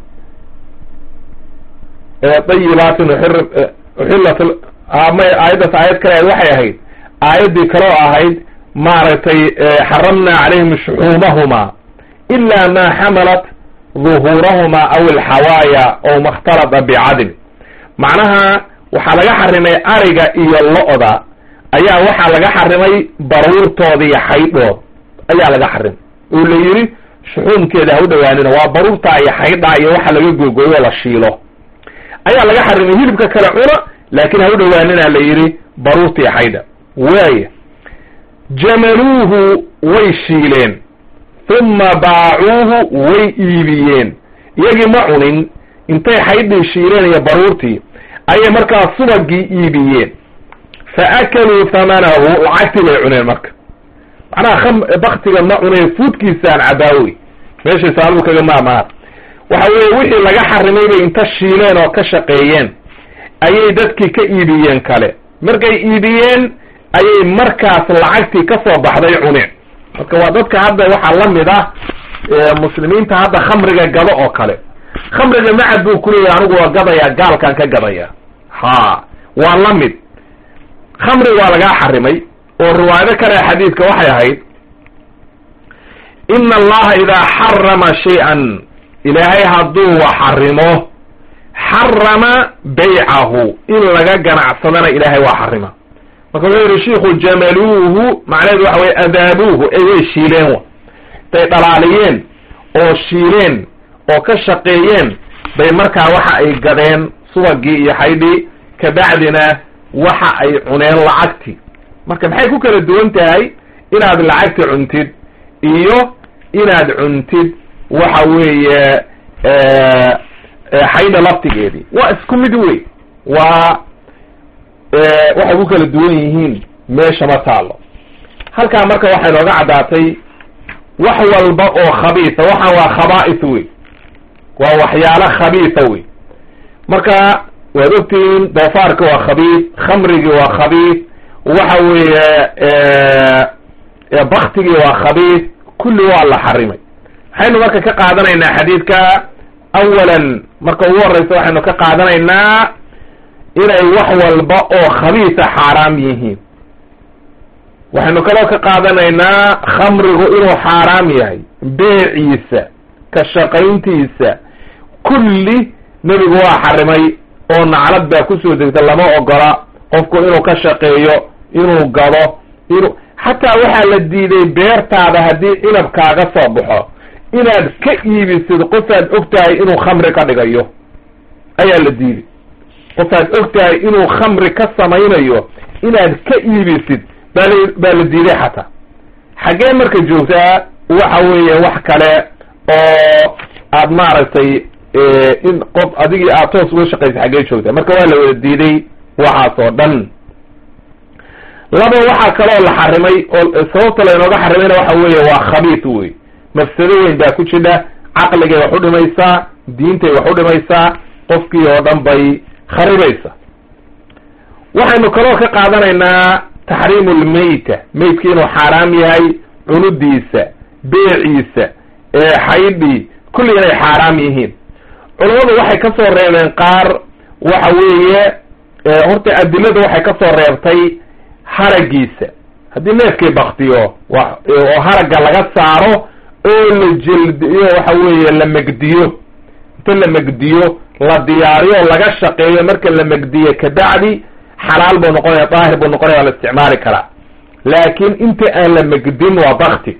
dayibaatin uxillat may aayaddaas aayad kale ahayd waxay ahayd aayaddii kaloo ahayd maaragtay xaramna calayhim shuxuumahumaa ila ma xamalat duhuurahumaa aw alxawaaya oo makhtalata bicadl macnaha waxaa laga xarimay ariga iyo lo-da ayaa waxaa laga xarimay baruurtooda iyo xaydhood ayaa laga xarimay oo la yidhi shuxuumkeeda ha u dhawaanina waa baruurtaa iyo xaydhaa iyo waxa laga googooyo la shiilo ayaa laga xarimay hilibka kale cuna laakin ha u dhawaanina la yidhi baruurta iyo xaydha waaya jamaluuhu way shiileen uma baacuuhu way iibiyeen iyagii ma cunin intay xaydhii shiileen iyo baruurtii ayay markaa subagii iibiyeen fa akaluu hamanahu lacagtii bay cuneen marka macnaha baktiga ma cuneen fuudkiisaan cabaawey meeshay saaladu kaga maamaar waxa weeye wixii laga xarimay bay inta shiileen oo ka shaqeeyeen ayay dadkii ka iibiyeen kale markay iibiyeen ayay markaas lacagtii ka soo baxday cuneen marka waa dadka hadda waxaa la mid ah muslimiinta hadda khamriga gado oo kale khamriga macad buu kuleeyahy anigu waa gadaya gaalkaan ka gadaya ha waa la mid khamri waa lagaa xarimay oo riwaayado kale xadiidka waxay ahayd ina allaha idaa xarama shay-an ilaahay hadduu wax xarimo xarama baycahu in laga ganacsadana ilaahay waa xarima marka wuxuu yihi shiku jamaluuhu macnaheedu waxa weye adaabuuhu ay way shiileen wa intay dhalaaliyeen oo shiileen oo ka shaqeeyeen bay markaa waxa ay gadeen subagii iyo xaydhii kabacdina waxa ay cuneen lacagti marka maxay ku kala duwan tahay inaad lacagti cuntid iyo inaad cuntid waxa weeye xaydha laftigeedii waa isku mid wey waa waxay ku kala duwan yihiin meesha ma taalo halkaa marka waxay nooga caddaatay wax walba oo khabiisa waxaan waa khabaa'is wey waa waxyaalo khabiisa wey marka waad ogtihiin doofaarki waa khabiis khamrigii waa khabiis waxa weeye baktigii waa khabiis kulli waa la xarimay waxaynu marka ka qaadanaynaa xadiidka awalan marka ugu horeysa waxaynu ka qaadanaynaa inay wax walba oo khabiisa xaaraam yihiin waxaynu kaloo ka qaadanaynaa khamrigu inuu xaaraam yahay beeciisa ka shaqayntiisa kulli nebigu waa xarimay oo naclad baa kusoo degta lama ogola qofku inuu ka shaqeeyo inuu gado inuu xataa waxaa la diiday beertaada haddii cinab kaaga soo baxo inaad ka iibisid qofaad og tahay inuu khamri ka dhigayo ayaa la diiday qofaad og tahay inuu khamri ka samaynayo inaad ka iibisid baa baa la diiday xataa xaggee marka joogtaa waxa weeye wax kale oo aad maaragtay in qof adigii aad toos uga shaqaysa xaggee joogtaa marka waa la wada diiday waxaas oo dhan laba waxaa kaloo la xarimay oo sababta laynooga xarimayna waxa weeye waa khabiis wey mafsado weyn baa ku jidha caqligay wax u dhimaysaa diintay wax u dhimaysaa qofkii oo dhan bay kharibaysa waxaynu kaloo ka qaadanaynaa taxriimu lmeyta meydki inuu xaaraam yahay cunudiisa beeciisa xaydhii kulli inay xaaraam yihiin culammadu waxay ka soo reebeen qaar waxa weeye horta adilada waxay ka soo reebtay haragiisa haddii neefkii baktiyo oo haragga laga saaro oo la jeldiyo waxa weeye la megdiyo inta la megdiyo la diyaariyo o laga shaqeeyo marka la megdiyo kabacdi xalaal buu noqonaya daahir buu noqonaya waa la isticmaali karaa laakin inta aan la megdin waa bakti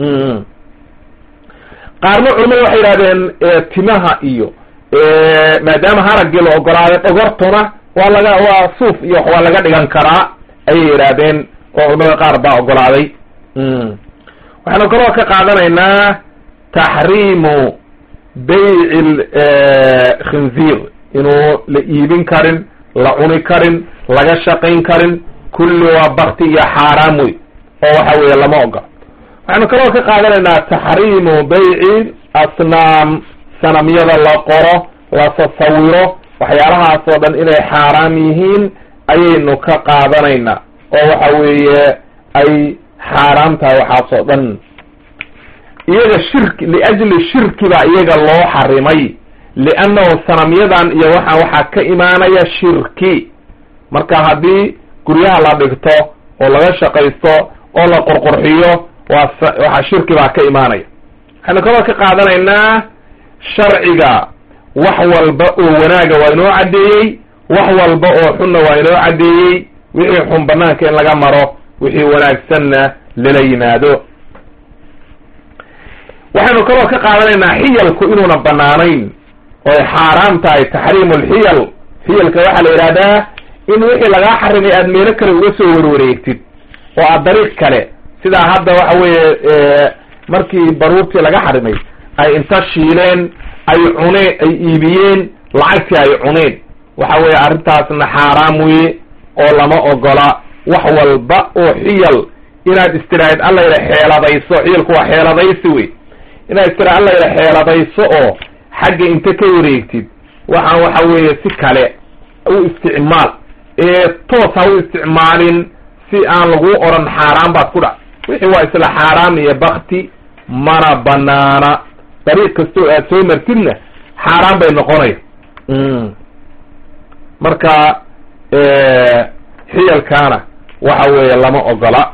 qaarna culamadu waxay yidhahdeen timaha iyo maadaama haraggii la ogolaaday dhogortuna waa laga waa suuf iyo wax waa laga dhigan karaa ayay yidhaahdeen oo culamada qaar baa ogolaaday waxaanu kaloo ka qaadanaynaa taxriimu bayci khinziir inuu la iibin karin la cuni karin laga shaqayn karin kulli waa bakti iyo xaaraam wey oo waxa weeye lama ogola waxaanu kaloo ka qaadanaynaa taxriimu bayci asnaam sanamyada la qoro la tasawiro waxyaalahaas oo dhan inay xaaraam yihiin ayaynu ka qaadanaynaa oo waxa weeye ay xaaraam tahay waxaas oo dhan iyaga shirki liajli shirki baa iyaga loo xarimay liannahu sanamyadan iyo waxaan waxaa ka imaanaya shirki marka haddii guryaha la dhigto oo laga shaqaysto oo la qurqurxiyo waa waxaa shirki baa ka imaanaya waxaynu kaloo ka qaadanaynaa sharciga wax walba oo wanaaga waa inoo caddeeyey wax walba oo xunna waa inoo caddeeyey wixii xun banaanka in laga maro wixii wanaagsanna lala yimaado waxaynu kaloo ka qaadanaynaa xiyalku inuuna banaanayn oo ay xaaraam tahay taxriimu lxiyal xiyalka waxaa la yidhahdaa in wixii lagaa xarimay aada meelo kale uga soo warwareegtid oo aad dariiq kale sidaa hadda waxa weeye markii baruurtii laga xarimay ay inta shiileen ay cuneen ay iibiyeen lacagtii ay cuneen waxa weeye arrintaasna xaaraam weye oo lama ogola wax walba oo xiyal inaad istiraahid alla yidha xeeladayso xiyalku waa xeeladaysi wey inaad istiraahid alla yidha xeeladayso oo xagga inta ka wareegtid waxaan waxa weeye si kale u isticmaal ee toos ha u isticmaalin si aan lagu odhan xaaraan baad ku dhac wixii waa isla xaaraam iyo bakti mana banaana dariiq kastoo aad soo martidna xaaraan bay noqonaya marka xiyalkaana waxa weeye lama ogola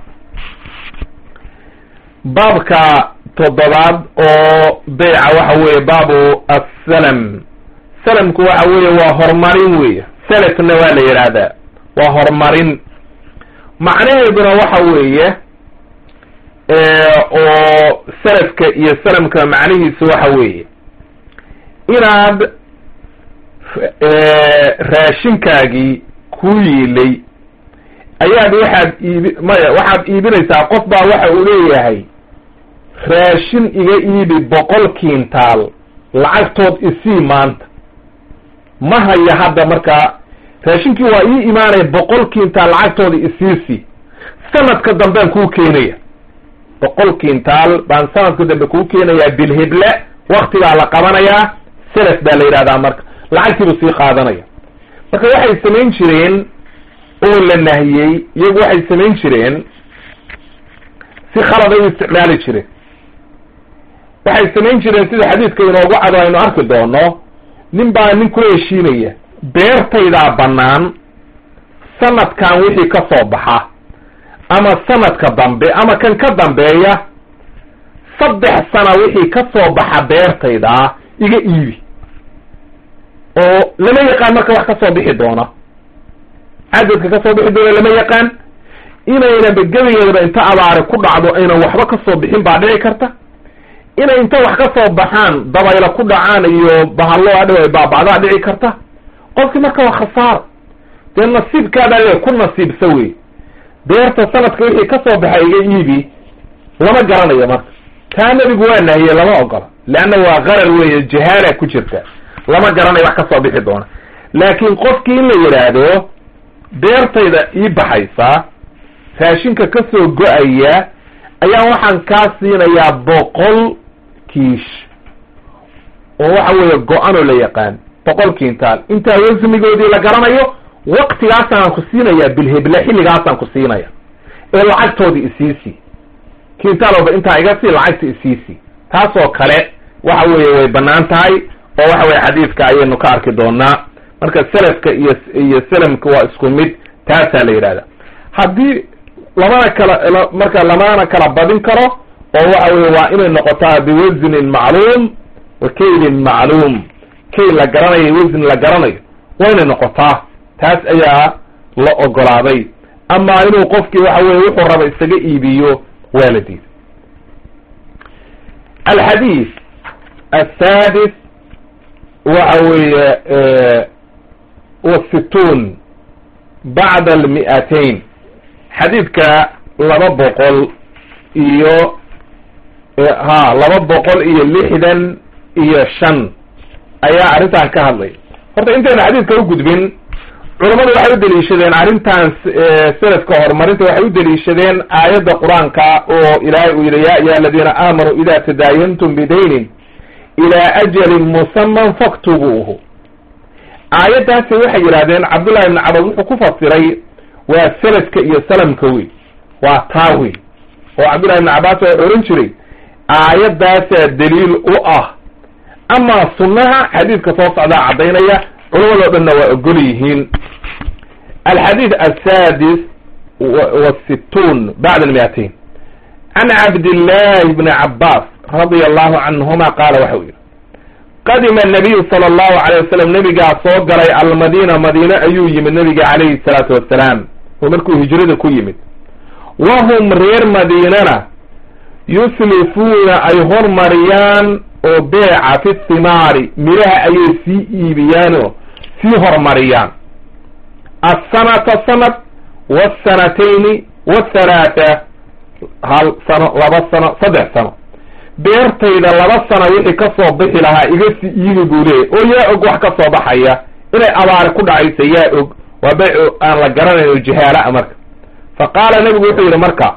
baabka toddobaad oo beyca waxa weeye baabu assalam salamku waxa weeye waa horumarin weeye salafna waa la yidhaahdaa waa horumarin macnaheeduna waxa weeye oo salafka iyo salamka macnihiisu waxa weeye inaad raashinkaagii ku yiilay ayaad waxaad iibi maya waxaad iibinaysaa qof baa waxa uu leeyahay raashin iga iibi boqol kiintaal lacagtood isii maanta ma haya hadda markaa raashinkii waa ii imaanaya boqol kiintaal lacagtooda isiisi sanadka dambean kuu keenaya boqol kiintaal baan sanadka dambe kuu keenayaa bilhible waktigaa la qabanayaa selaf baa la yidhahdaa marka lacagtiibuu sii qaadanaya marka waxay samayn jireen oo la nahiyey iyagu waxay samayn jireen si khaladay u isticmaali jireen waxay samayn jireen sida xadiidka inoogu cado aynu arki doono nin baa nin kula heshiinaya beertaydaa bannaan sanadkan wixii ka soo baxa ama sanadka dambe ama kan ka dambeeya saddex sana wixii ka soo baxa beertaydaa iga iibi oo lama yaqaan marka wax ka soo bixi doona cadadka ka soo bixi doona lama yaqaan inaynaba gebigeedaba inta abaari ku dhacdo aynan waxba ka soo bixin baa dhici karta inay inta wax ka soo baxaan dabayla ku dhacaan iyo bahallo adhow ay baabacdaa dhici karta qofkii marka waa khasaaro dee nasiibkaadaa le ku nasiibsa wey beerta sanadka wixii ka soo baxay iga iibi lama garanayo marka taa nebigu waa nahiye lama ogola leanna waa qarar weeye jahaala ku jirta lama garanayo wax ka soo bixi doona laakiin qofkii in la yidhaahdo beertayda ii baxaysa raashinka ka soo go-aya ayaa waxaan kaa siinayaa boqol kiish oo waxa weeye go-anoo la yaqaan boqol kiintaal intaa wasmigoodii la garanayo waktigaasaan ku siinayaa bilheble xilligaasaan ku siinaya ee lacagtoodii isiisi kiintaalooba intaa iga sii lacagta isiisi taasoo kale waxa weeye way bannaan tahay oo waxa weye xadiidka ayaynu ka arki doonaa marka selafka iyo iyo salamka waa isku mid taasaa la yidhahda haddii lamana kala marka lamana kala badin karo oo waxa weye waa inay noqotaa biwasnin macluum wa kaylin macluum kayl la garanayo wasni la garanayo waa inay noqotaa taas ayaa la ogolaaday ama inuu qofkii waxa weye wuxuu raba isaga iibiyo waa la diiday alxadiis asadis waxa weeye wasittuun bacda almi'atayn xadiidka laba boqol iyo ha laba boqol iyo lixdan iyo shan ayaa arrintan ka hadlay horta intayna xadiidka u gudbin culammadu waxay u deliishadeen arrintan selafka horumarinta waxay u deliishadeen aayadda qur-aanka oo ilaahay uu yidhi ya ayuha aladiina aamanuu ida tadaayantum bidaynin ilaa ajalin musaman faktubuuhu aayaddaasi waxay yidhahdeen cabdullahi ibni cabas wuxuu ku fasiray waa selafka iyo salamka wey waa taa wey oo cabdullahi ibni cabbaas waa oran jiray aayaddaasaa daliil u ah amaa sunnaha xadiidka soo socdaa caddaynaya culamadoo dhanna waa ogol yihiin alxadiid asadis wasittuun bacda almiatain can cabdillahi bni cabbaas radia allahu canhuma qaala waxa u yidhi qadima anabiyu sala allahu alayh wasalam nebigaa soo galay almadiina madiine ayuu yimid nebiga calayhi salaatu wassalaam oo markuu hijrada ku yimid wahum reer madiinana yuslifuuna ay hormariyaan oo beeca fi thimaari midhaha ayay sii iibiyaanoo sii hormariyaan assanata sanad waasanatayni wathalaatha hal sano laba sano saddex sano beertayda laba sana wixii ka soo bixi lahaa iga sii iibi buu leeyay oo yaa og wax ka soo baxaya inay abaari ku dhacaysa yaa og waa beyc aan la garanayn oo jihaala-a marka fa qaala nebigu wuxuu yidhi marka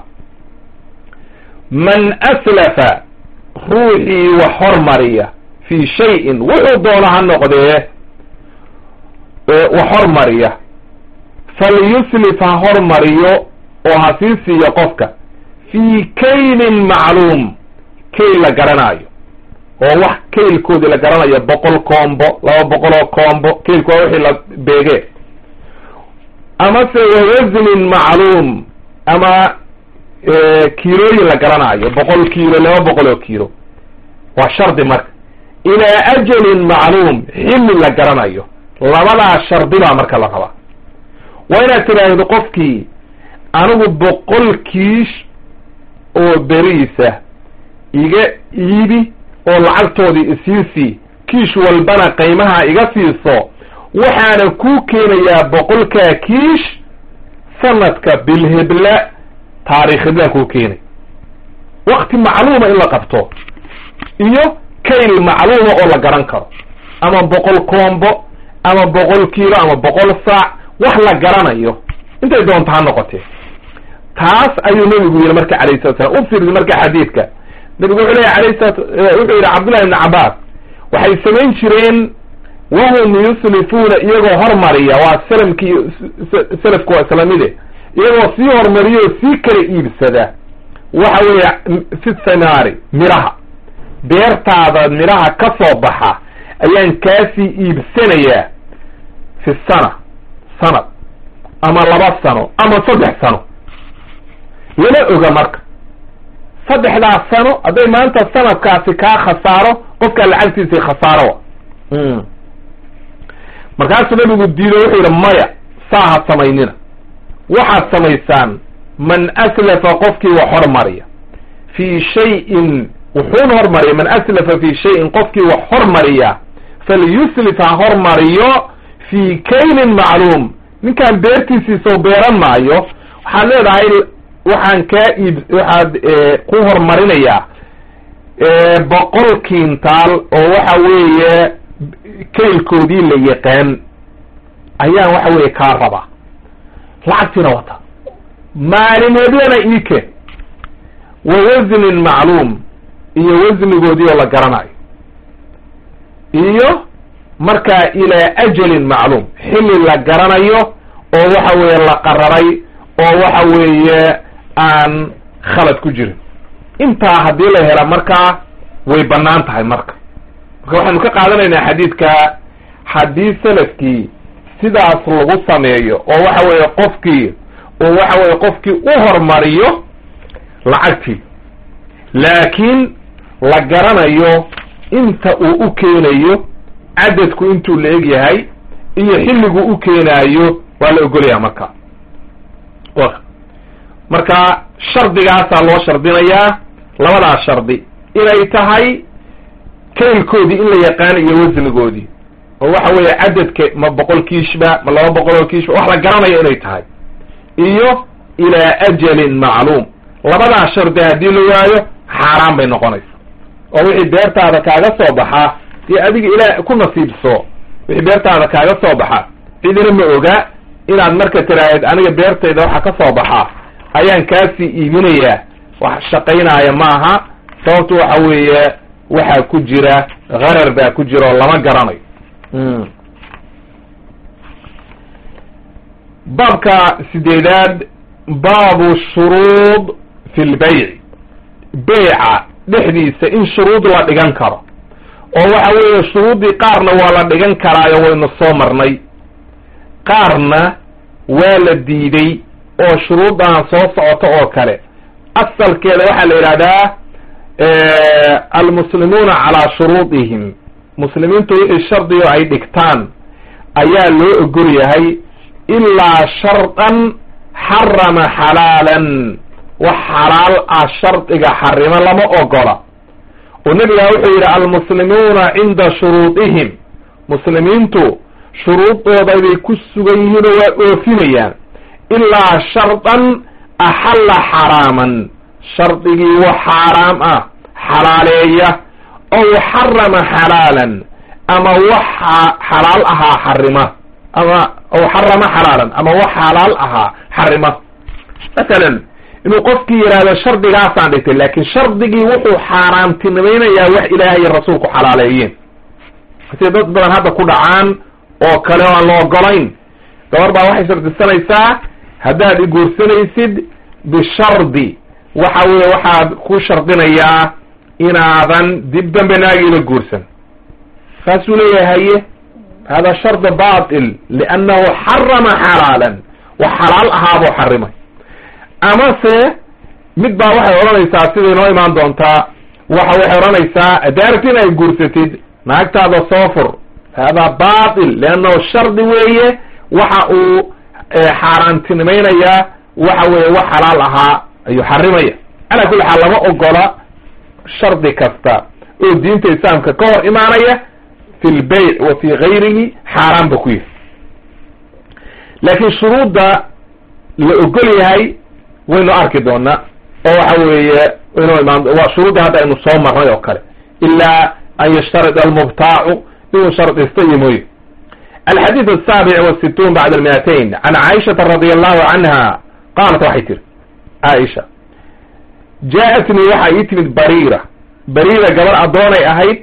man aslafa ruuxii wax hormariya fii shayin wuxuu doono ha noqdee wax hormariya falyuslif ha hormariyo oo ha sii siiyo qofka fii kaylin macluum kayl la garanaayo oo wax kaylkoodii la garanayo boqol koombo laba boqol oo koombo kaylku waa wixii la beegee amase wawasnin macluum ama kiilooyin la garanaayo boqol kiilo laba boqol oo kiilo waa shardi marka ilaa ajalin macluum xilli la garanayo labadaa shardi baa marka la rabaa waa inaad tidhaahdo qofkii anigu boqol kiish oo beriisa iga iibi oo lacagtoodii isiisii kiish walbana qiimaha iga siiso waxaana kuu keenayaa boqolkaa kiish sanadka bilhebla taarikh heblaan kuu keenay wakti macluuma in la qabto iyo kayl macluuma oo la garan karo ama boqol koombo ama boqol kiilo ama boqol saac wax la garanayo intay doonta ha noqotee taas ayuu nebigu yidhi marka alayh salatu slam u fiirdi marka xadiidka nebigu wuxuu leeyahy alayh salatu wuxuu yidhi cabdullahi ibni cabbaas waxay samayn jireen wahum yuslifuuna iyagoo hormariya waa salamkii salafku waa islamide iyagoo sii hormariya oo sii kala iibsada waxa weeye fi thamaari midhaha beertaada midhaha ka soo baxa ayaan kaasii iibsanayaa fi sana sanad ama laba sano ama saddex sano lama oga marka saddexdaas sano hadday maanta sanadkaasi kaa khasaaro qofkaa lacagtiisii khasaaro markaasuu nabigu diido wuxuu yidhi maya saa ha samaynina waxaad samaysaan man aslafa qofkii wax hormariya fii shayin wuxuun hormariya man aslafa fii shayin qofkii wax hormariya falyuslif ha hormariyo fii kaylin macluum ninkaan beertiisiisoo beeran maayo waxaad leedahay waxaan kaa iib waxaad ku hormarinayaa boqol kiintaal oo waxa weeye kaylkoodii la yaqaan ayaan waxa weeye kaa rabaa lacagtiina wata maalimeedyana iike wa wasnin macluum iyo wasnigoodii oo la garanayo iyo markaa ilaa ajalin macluum xilli la garanayo oo waxa weeye la qararay oo waxa weeye aan khalad ku jirin intaa haddii la hela markaa way bannaan tahay marka marka waxaynu ka qaadanaynaa xadiidka haddii salafkii sidaas lagu sameeyo oo waxa weeye qofkii oo waxa weeye qofkii u hormariyo lacagtii laakiin la garanayo inta uu u keenayo cadadku intuu la eg yahay iyo xilligu u keenaayo waa la ogolaya marka marka shardigaasaa loo shardinayaa labadaas shardi inay tahay kaylkoodii in la yaqaano iyo wasnigoodii oo waxa weeye cadadka ma boqol kiishba ma laba boqol oo kiishba wax la garanayo inay tahay iyo ilaa ajalin macluum labadaas shardi haddii la waayo xaaraan bay noqonaysa oo wixii beertaada kaaga soo baxaa dee adiga ilaa ku nasiibso wixii beertaada kaaga soo baxa cidina ma oga inaad marka tiraahid aniga beertayda waxa ka soo baxaa ayaan kaasii iiminayaa wax shaqaynaaya maaha sababtu waxa weeye waxaa ku jira harar baa ku jira oo lama garanayo baabka sideedaad baabu shuruud fi lbayc beyca dhexdiisa in shuruud la dhigan karo oo waxa weeye shuruuddii qaarna waa la dhigan karaayo waynu soo marnay qaarna waa la diiday oo shuruuddan soo socoto oo kale asalkeeda waxaa la yidhahdaa almuslimuuna calaa shuruudihim muslimiintu wixii shardigo ay dhigtaan ayaa loo ogol yahay ilaa shardan xarama xalaalan wax xalaal ah shardiga xarimo lama ogola oo nebigaa wuxuu yidhi almuslimuuna cinda shuruudihim muslimiintu shuruudooda bay ku sugan yihiin oo waa oofinayaan ilaa shardan axalla xaraaman shardigii wax xaaraam ah xalaaleeya ow xarama xalaalan ama wax xalaal ahaa xarima ama ow xarama xalaalan ama wax xalaal ahaa xarima masalan inuu qofkii yidhaahdo shardigaasaan dhigtay laakiin shardigii wuxuu xaaraamtinimaynayaa wax ilaahay iyo rasuulku xalaaleeyeen sida dad badan hadda ku dhacaan oo kale oo aan la ogolayn gabar baa waxay shardisanaysaa haddaad iguursanaysid bishardi waxa weeye waxaad ku shardinayaa inaadan dib dambe naagiila guursan saasuu leeyahay haye hada shardi batil liannahu xarama xalaalan wax xalaal ahaabuu xarimay amase mid baa waxay odhanaysaa siday noo imaan doontaa waxa waxay odhanaysaa daarti in ay guursatid naagtaada soo fur hada batil liannahu shardi weeye waxa uu xaaraantinimaynayaa waxa weeye wax xalaal ahaa ayuu xarimaya calaa kulli xaal lama ogola shardi kasta oo diinta islaamka ka hor imaanaya fi lbayc wa fi gayrihi xaaraan ba ku yihi laakiin shuruudda la ogol yahay waynu arki doonaa oo waxa weeye inuu imaan waa shuruudda hadda aynu soo marnay oo kale ilaa an yashtarid almubtaacu inuu shardisto iyo mooye alxadiid asaabic wasituun bacd almiatain can caaishata radi allahu canha qaalat waxay tiri caaisha jaa-atnii waxaa ii timid bariira bariira gabar addoonay ahayd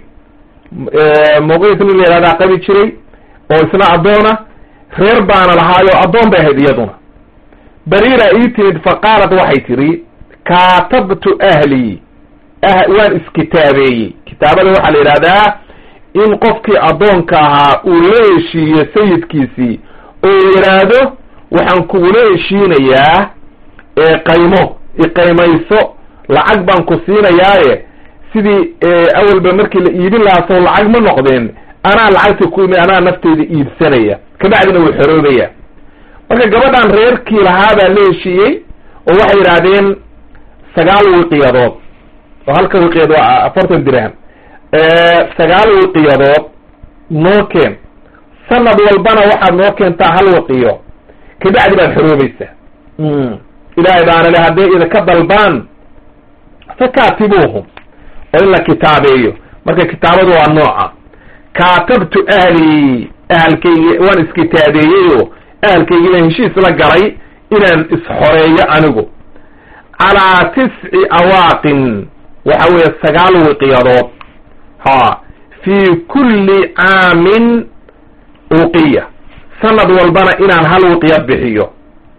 muqiit nin la yihahdaa qabi jiray oo isna addoona reer baana lahaayo addoon bay ahayd iyaduna bariira ii timid faqaalat waxay tidhi kaatabtu ahlii waan iskitaabeeyey kitaabada waxaa la yidhahdaa in qofkii addoonka ahaa uu la heshiiyo sayidkiisii oo yidhaahdo waxaan kugula heshiinayaa eeqaymo iqaymayso lacag baan ku siinayaaye sidii awalba markii la iibin lahaa sow lacag ma noqdeen anaa lacagta ku imi anaa nafteyda iibsanaya kabacdina wuu xoroobaya marka gabadhan reerkii lahaa baa la heshiiyey oo waxay yidhaahdeen sagaal wiqiyadood oo halka wiqiyad waa afartan dirham sagaal wiqiyadood noo keen sanad walbana waxaad noo keentaa hal wiqiyo kabacdi baad xoroobaysaa ilaahay baana le hadday idinka dalbaan fakaatibuuhum oo in la kitaabeeyo marka kitaabadu waa nooca kaatabtu ahlii ahalkaygi waan iskitaabeeyey oo ahalkaygii baan heshiis la galay inaan isxoreeyo anigu calaa tisci awaaqin waxa weeye sagaal wiqiyadood ha fii kulli caamin uqiya sanad walbana inaan hal wiqyad bixiyo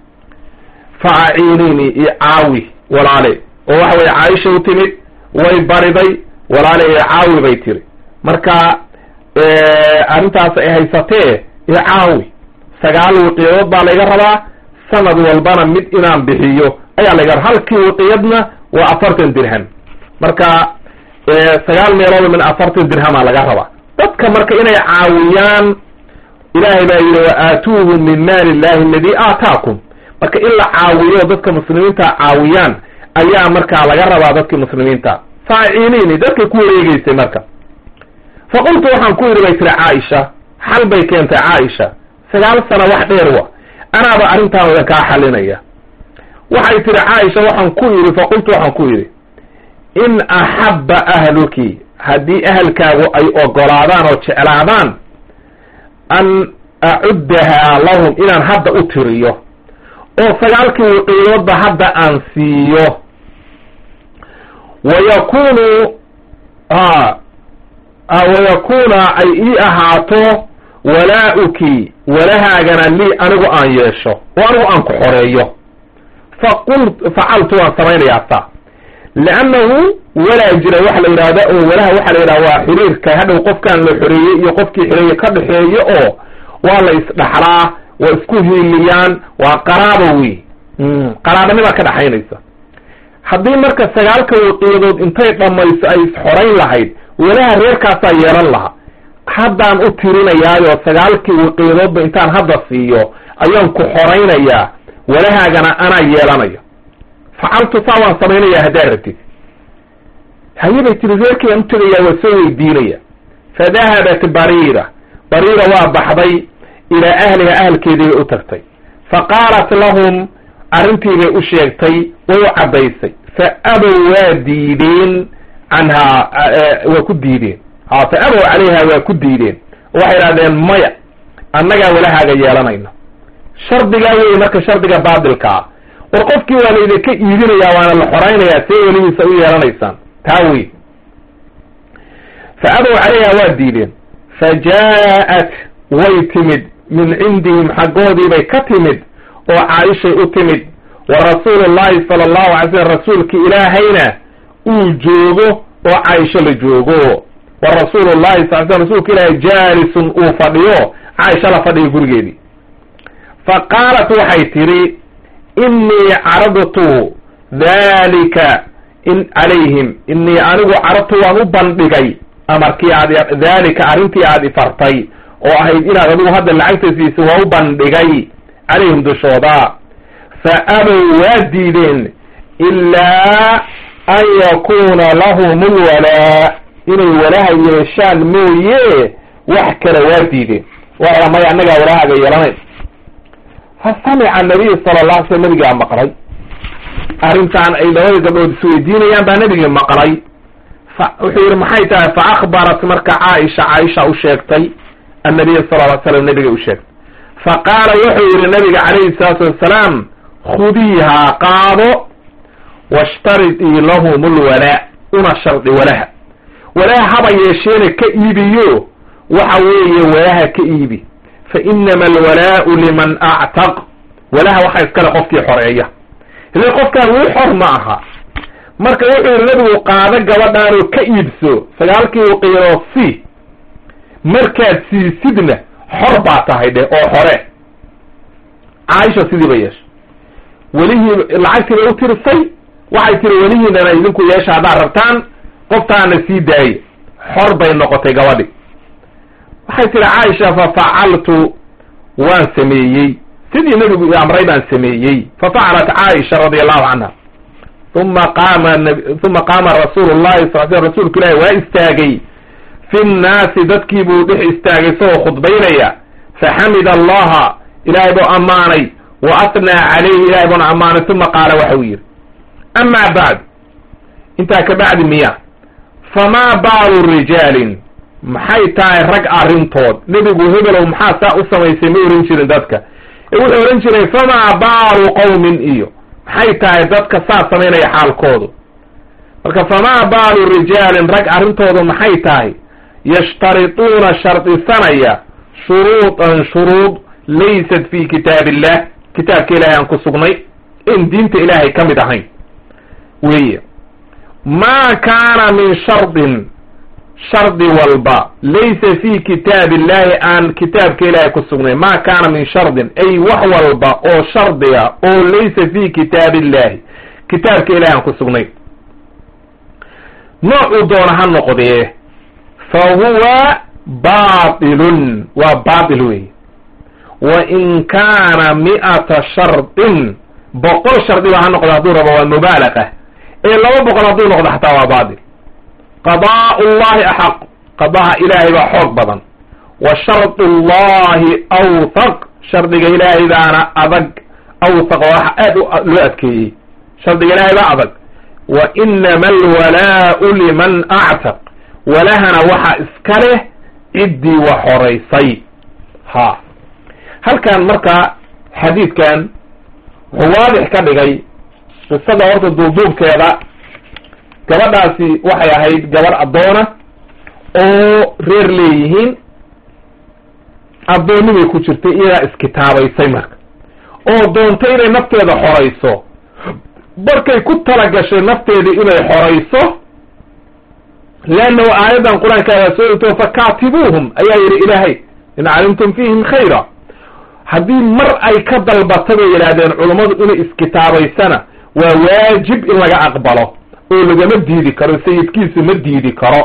fa aciinini iyo caawi walaale oo waxa weye caaisha u timid way bariday walaale iyo caawi bay tiri marka arrintaas ay haysatee ee caawi sagaal wiqiyadood baa layga rabaa sanad walbana mid inaan bixiyo ayaa layga raba halkii wiqiyadna waa afartan dirham marka sagaal meelood min afartan dirhamaa laga rabaa dadka marka inay caawiyaan ilaahay baa yidhi wa aatuuhu min maali illahi aladi aataakum marka in la caawiyo dadka muslimiinta caawiyaan ayaa markaa laga rabaa dadkii muslimiinta faaciliini dadkay ku wareegeysay marka fa qultu waxaan ku yidhi bay tiri caaisha xal bay keentay caaisha sagaal sano wax dheer wa anaaba arrintaan idan kaa xalinaya waxay tihi caaisha waxaan ku yidhi fa qultu waxaan ku yidhi in axabba ahluki haddii ahalkaagu ay ogolaadaan oo jeclaadaan an acuddahaa lahum inaan hadda u tiriyo oo sagaalkii wiqiidoodba hadda aan siiyo wayakunu wayakuna ay ii ahaato walaa-uki walahaagana lii anigu aan yeesho oo anigu aan ku xoreeyo faqul facaltu waan samaynayaa saa liannahu walaa jira waxa la yidhahda oo walaha waxaa la yidhaha waa xiriirka hadhow qofkaan la xoreeyey iyo qofkii xoreeye ka dhexeeyo oo waa la isdhaxlaa waa isku hiiliyaan waa qaraabo wey qaraabanimaa ka dhaxaynaysa haddii marka sagaalka waqiyadood intay dhammayso ay isxorayn lahayd walaha reerkaasaa yeelan lahaa haddaan u tirinayaayo sagaalkii waqiyadoodba intaan hadda siiyo ayaan ku xoraynayaa walahaagana anaa yeelanaya facaltu saa waan samaynayaa haddaad rabtid haye bay tiri reerkayaan u tegayaa waa soo weydiinaya fadahabat bariira bariira waa baxday ilaa ahliha ahalkeedii bay u tagtay fa qaalat lahum arrintii bay u sheegtay way u caddaysay fa abow waa diideen canhaa waa ku diideen ha fa abow calayha waa ku diideen waxay idhahdeen maya annagaa walahaaga yeelanayna shardigaa wey marka shardiga baatilkaa war qofkii waa la idinka iibinayaa waana la xoraynayaa see weligiisa u yeelanaysaan taa wey fa abow calayha waa diideen fa jaa-at way timid min cindihim xaggoodiibay ka timid oo caaishay u timid wa rasuulu llahi sala allahu alay slam rasuulki ilaahayna uu joogo oo caaisho la joogo wa rasuulu llahi sal slam rasuulka ilaahay jaalisun uu fadhiyo caaisha la fadhiyo gurigeedii fa qaalat waxay tidhi innii caradtu dalika in calayhim innii anigu caradtu waan u bandhigay amarkii aad dalika arrintii aad ifartay oo ahayd inaad adigu hadda lacagta siisa waa u bandhigay calayhim dushooda fa abow waa diideen ilaa an yakuuna lahum lwalaa inay walaha yeeshaan mooye wax kale waa diideen waa maya annagaa walahaaga yeelanayn fa samica nabiyu sala la alay slam nabigaa maqlay arrintaan ay labada gabdhood isweydiinayaan baa nabigii maqlay fa wuxuu yihi maxay tahay fa akbarat marka caaisha caaisha u sheegtay annabiya sala ly slam nabiga u sheegtay fa qaala wuxuu yihi nabiga calayhi salaatu wassalaam khudiihaa qaado washtaridii lahum lwalaa una shardi walaha walaha haba yeesheena ka iibiyo waxa weeye walaha ka iibi fa inama alwalaau liman actaq walaha waxaa iskale qofkii xoreeya ile qofkaan wuu xor ma aha marka wuxuu yihi nabigu qaado gabadhaanoo ka iibso sagaalkii waqiiroo si markaad siisidna xor baa tahay dheh oo xore caaisha sidii ba yeesha welihii lacagtii bay u tirisay waxay tiri welihiinana idinku yeesha haddaad rabtaan qoftaana sii daaya xor bay noqotay gabadhi waxay tiri caaisha fa facaltu waan sameeyey sidii nebigu amray baan sameeyey fa facalat caaisha radia allahu canha uma qaama uma qaama rasuulu llahi sal sl rasuulku ilaahi waa istaagay fi nnaasi dadkii buu dhex istaagay isagoo khudbaynaya faxamida allaha ilaahay buu ammaanay wa atnaa calayhi ilahay buuna ammaanay uma qaala waxa uu yidhi amaa bacd intaa ka bacdi miya famaa baalu rijaalin maxay tahay rag arrintood nebigu hebelow maxaa saa u samaysay ma ohan jirin dadka ee wuxuu odhan jiray famaa baalu qowmin iyo maxay tahay dadka saa samaynaya xaalkoodu marka famaa baalu rijaalin rag arrintoodu maxay tahay yashtarituuna shardisanaya shuruudan shuruud laysat fi kitaab illah kitaabka ilaahay aan ku sugnay in diinta ilaahay ka mid ahayn weeye maa kaana min shardin shardi walba laysa fi kitaab illahi aan kitaabka ilaahay ku sugnayn ma kaana min shardin ay wax walba oo shardiga oo laysa fi kitaab illahi kitaabka ilahay aan ku sugnayn noocuu doona ha noqdee fa huwa baatilun waa baatil wey wa in kaana mi'ata shardin boqol shardiba ha noqdo hadduu rabo waa mubaalaqa ee laba boqol hadduu noqdo xataa waa baatil qadaa'u llahi axaq qadaha ilaahay baa xoog badan wa shardu llahi awthaq shardiga ilaahay baana adag awthaq waa wax aad loo adkeeyey shardiga ilaahay baa adag wa inama alwalaa'u liman actaq walahana waxa iska leh ciddii wax horaysay ha halkan marka xadiidkan wuxuu waadix ka dhigay qisada horta duubduubkeeda gabadhaasi waxay ahayd gabar addoona oo reer leeyihiin addoonnibay ku jirtay iyadaa iskitaabaysay marka oo doontay inay nafteeda xorayso markay ku talagashay nafteedii inay xorayso leannahu aayaddan qur-aankaagaa soo degto fakaatibuuhum ayaa yidhi ilaahay in calimtum fiihim khayra haddii mar ay ka dalbata bay yidhaahdeen culummadu inay iskitaabaysana waa waajib in laga aqbalo oo lagama diidi karo sayidkiisu ma diidi karo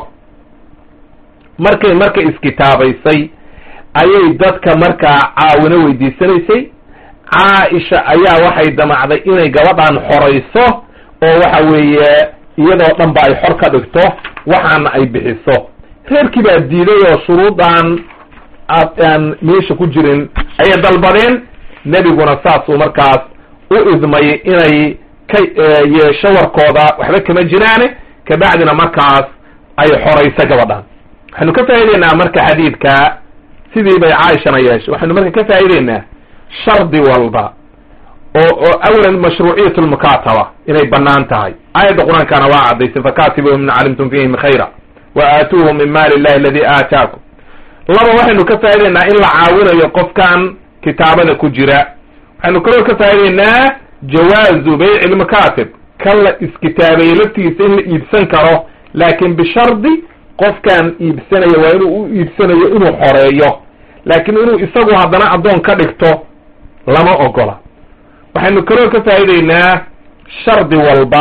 markay marka iskitaabaysay ayay dadka markaa caawino weydiisanaysay caaisha ayaa waxay damacday inay gabadhan xorayso oo waxa weeye iyadoo dhan ba ay xor ka dhigto waxaana ay bixiso reerkii baa diiday oo shuruudan aan meesha ku jirin ayay dalbadeen nebiguna saasuu markaas u idmay inay ka yeesho warkooda waxba kama jiraane kabacdina markaas ay xorayso gabadhan waxaynu ka faa'ideynaa marka xadiidka sidii bay caaishana yeeshay waxaynu marka ka faa'ideynaa shardi walba oo oo awalan mashruuciyat lmukaataba inay banaan tahay aayadda qur-aankana waa caddaysay fakatibuhum in calimtum fihim khayra wa aatuuhum min maali illahi aladi aataakum laba waxaynu ka faa'ideynaa in la caawinayo qofkan kitaabada ku jira waxaynu kaloo ka faa'ideynaa jawaazu bayci lmakaatib kan la iskitaabeeye laftigiisa in la iibsan karo laakin bishardi qofkan iibsanaya waa inuu u iibsanayo inuu xoreeyo laakiin inuu isagu haddana addoon ka dhigto lama ogola waxaynu kaloo ka faa'ideynaa shardi walba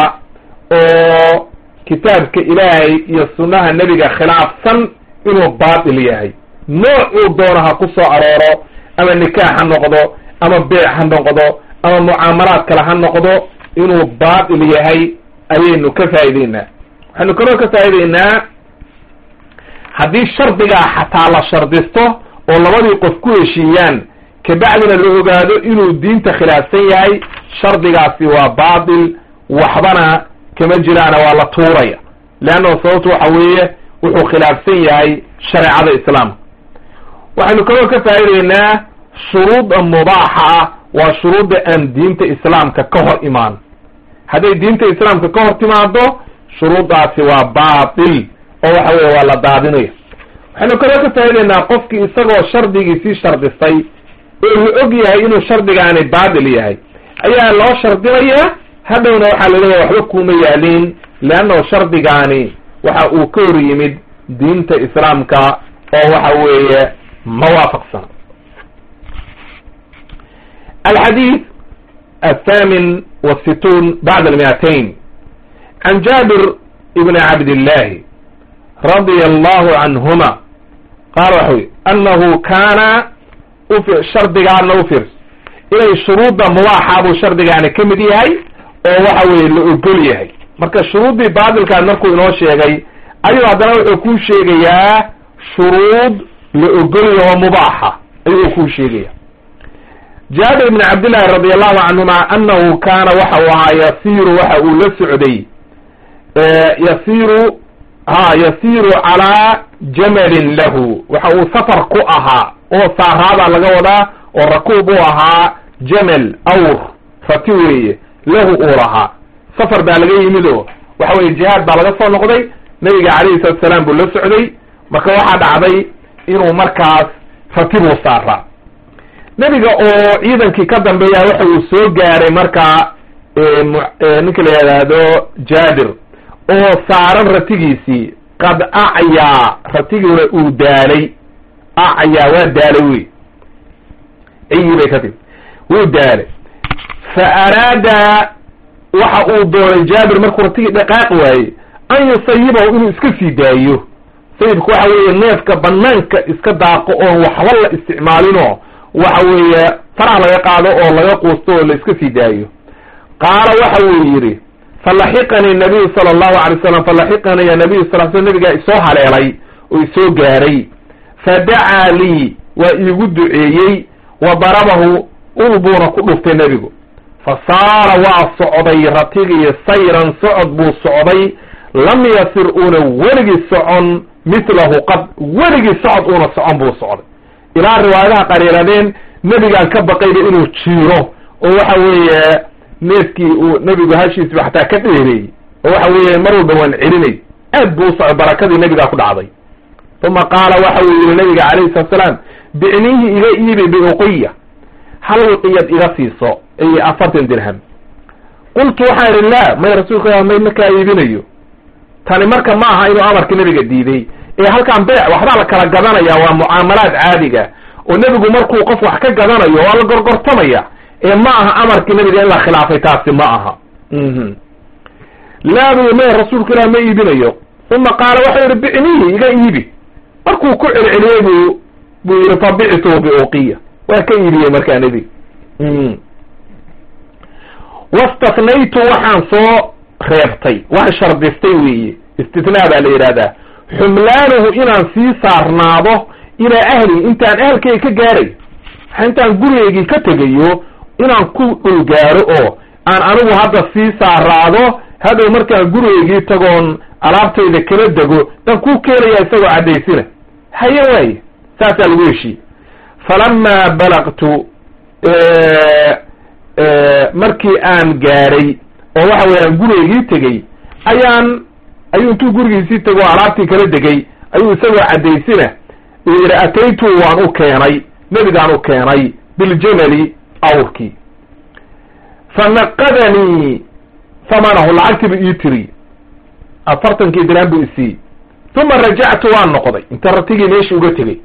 oo kitaabka ilaahay iyo sunnaha nebiga khilaafsan inuu baatil yahay noocuu doono ha ku soo arooro ama nikaax ha noqdo ama beec ha noqdo ama mucaamalaad kale ha noqdo inuu baatil yahay ayaynu ka faa'ideynaa waxaynu kaloo ka faa'ideynaa haddii shardigaa xataa la shardisto oo labadii qof ku heshiiyaan kabacdina la ogaado inuu diinta khilaafsan yahay shardigaasi waa baatil waxbana kama jiraana waa la tuuraya leanna sababtu waxa weeye wuxuu khilaafsan yahay shareecada islaamka waxaynu kaloo ka faa'ideynaa shuruuda mubaaxa ah waa shuruudda aan diinta islaamka ka hor imaan hadday diinta islaamka ka hor timaado shuruuddaasi waa baatil oo waxa weye waa la daadinaya waxaynu kaloo ka faa'ideynaa qofkii isagoo shardigii sii shardisay oo la og yahay inuu shardigaani baatil yahay ayaa loo shardinayaa hadhowna waxaa la leeyahay waxba kuma yaalin leannahu shardigaani waxa uu ka hor yimid diinta islaamka oo waxa weeye ma waafaqsan alxadiid athamin wasittuun bacda almiatain can jaabir ibni cabdillahi radia allahu canhuma qaala waxa wy annahu kaana shardigaana u firs inay shuruudda mubaaxa buu shardigaani ka mid yahay oo waxa weye la ogol yahay marka shuruuddii baatilkaas markuu inoo sheegay ayuu haddana wuxuu kuu sheegayaa shuruud la ogol yaho mubaaxa ayuu kuu sheegaya jaabir ibni cabdillahi radi allahu canhuma annahu kaana waxa uu ahaa yasiiru waxa uu la socday yasiiru ha yasiiru calaa jamalin lahu waxa uu safar ku ahaa oo saaraabaa laga wadaa oo rakuub uu ahaa jamal awr rati weeye lahu uu lahaa safar baa laga yimid oo waxa weye jihaad baa laga soo noqday nabiga calayhi salatu salaam buu la socday marka waxaa dhacday inuu markaas rati buu saaraa nebiga oo ciidankii ka dambeeya waxa uu soo gaaray markaa ninka la yidhaahdo jaabir oo saaran ratigiisii qad acyaa ratiguna uu daalay acyaa waa daalay wey ciyi bay ka timi wuu daalay fa araada waxa uu doonay jaabir markuu ratigii dhaqaaq waayey an yusayibahu inuu iska sii daayo sayibka waxa weeye neefka banaanka iska daaqo oon waxba la isticmaalinoo waxa weeye faraha laga qaado oo laga quusto oo la iska sii daayo qaala waxa uu yidhi falaxiqanii nabiyu sala allahu alay slam falaxiqanii ya nabiyu sal sl nabigaa isoo haleelay oo isoo gaaray fadacaa lii waa iigu duceeyey wa darabahu ul buuna ku dhuftay nebigu fa saara waa socday ratigii sayran socod buu socday lam yasir uuna weligii socon mithlahu qad weligii socod uuna socon buu socday ilaa riwaayadaha qariiradeen nebigaan ka baqayba inuu jiiro oo waxa weeye neefkii uu nebigu hashiisba xataa ka dheereeyey oo waxa weeye mar walba waan celinay aad buu u socday barakadii nebigaa ku dhacday uma qaala waxa uu yihi nabiga calayhi salatu salaam bicniihi iga iibi biuqiya hal wiqiyad iga siiso ay afartan dirham qultu waxaan idhi la may rasuulka may markaa iibinayo tani marka ma aha inuu amarka nebiga diiday ee halkaan beec waxbaa la kala gadanaya waa mucaamalaad caadiga oo nebigu markuu qof wax ka gadanayo waa la gorgortamaya ee ma aha amarkii nebiga in la khilaafay taasi ma aha laa bu may rasuulku ilah ma iibinayo uma qaala waxau yihi bicnihi iga iibi markuu ku celceliyey bu buu yihi fabictu biuqiya waa ka iibiyey markaa nebiga wastaknaytu waxaan soo reebtay waan shardistay weeye istitnaa baa la yidhahdaa xumlaanuhu inaan sii saarnaado ilaa ahli intaan ahalkayga ka gaaray intaan gurigaygii ka tegayo inaan ku dhul gaaro oo aan anigu hadda sii saaraado hadhow markaan gurigaygii tagoon alaabtayda kala dego baan kuu keenaya isagoo caddaysina haye waaye saasaa lagu heshiiyey falamaa balaqtu markii aan gaadhay oo waxa weeye aan gurigaygii tegey ayaan ayuu intuu gurigiisii tego o alaabtii kala degay ayuu isagoo caddaysina uu yidhi ataytu waan u keenay nebigaan u keenay biljamali awrkii fanaqadanii famanahu lacagtiibu ii tiri afartankii diraan buu isiiyey uma rajactu waan noqday inta ratigii meeshii uga tegey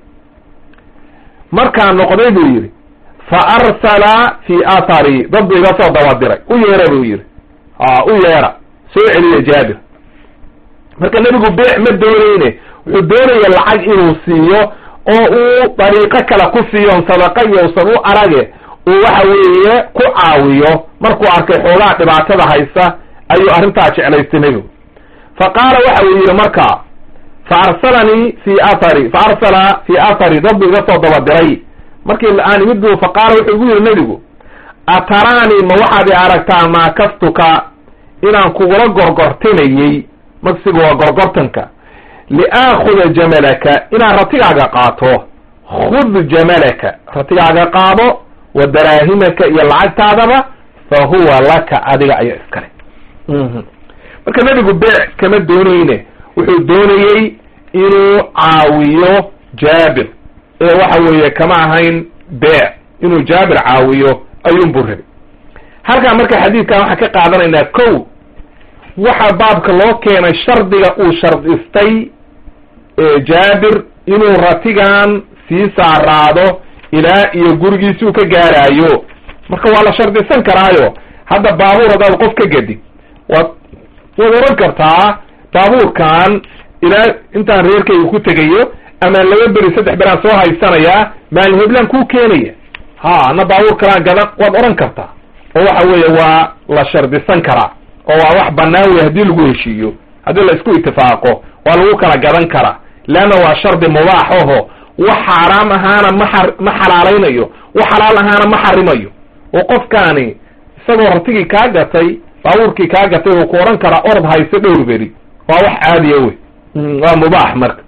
markaan noqday buu yidhi fa arsala fii athari dad buu iga soo dabadiray u yeera buu yidhi a u yeera soo celiya jaabir marka nebigu beec ma doonayne wuxuu doonaya lacag inuu siiyo oo uu dariiqo kale ku siiyon sadaqa iyo usan u arage uu waxa weeye ku caawiyo markuu arkay xoogaa dhibaatada haysa ayuu arrintaa jeclaystay nebigu fa qaala waxa uu yidhi markaa fa arsalanii fi athari fa arsala fii athari dad buu iga soo dabadiray markii aan imid bu fa qaala wuxuu igu yidhi nebigu ataraanii ma waxaad i aragtaa maakastuka inaan kugula gorgortinayey magsiga waa gorgortanka liaakuda jamalaka inaan ratigaaga qaato khud jamalaka ratigaaga qaado wa daraahimaka iyo lacagtaadaba fa huwa laka adiga ayaa iskale marka nebigu beec kama doonayne wuxuu doonayey inuu caawiyo jaabir ee waxa weeye kama ahayn beec inuu jaabir caawiyo ayuunbuu rabay halkaa marka xadiidkan waxaan ka qaadanaynaa kow waxa baabka loo keenay shardiga uu shardistay jaabir inuu ratigan sii saaraado ilaa iyo gurigiisi uu ka gaaraayo marka waa la shardisan karaayo hadda baabuur haddaad qof ka gedid waad waad oran kartaa baabuurkan ilaa intaan reerkayga ku tegayo ama laba beri saddex beraan soo haysanayaa maalin heblaan kuu keenaya ha ana baabuur kalaan gadan waad oran kartaa oo waxa weeye waa la shardisan karaa oo waa wax banaan wey haddii lagu heshiiyo haddii la isku itifaaqo waa lagu kala gadan karaa leanna waa shardi mubaax oho wax xaaraam ahaana ma ma xalaalaynayo wax xalaal ahaana ma xarimayo oo qofkaani isagoo ratigii kaa gatay baabuurkii kaa gatay uu ku odhan karaa orod hayso dhowr beri waa wax caadiya wey waa mubaax marka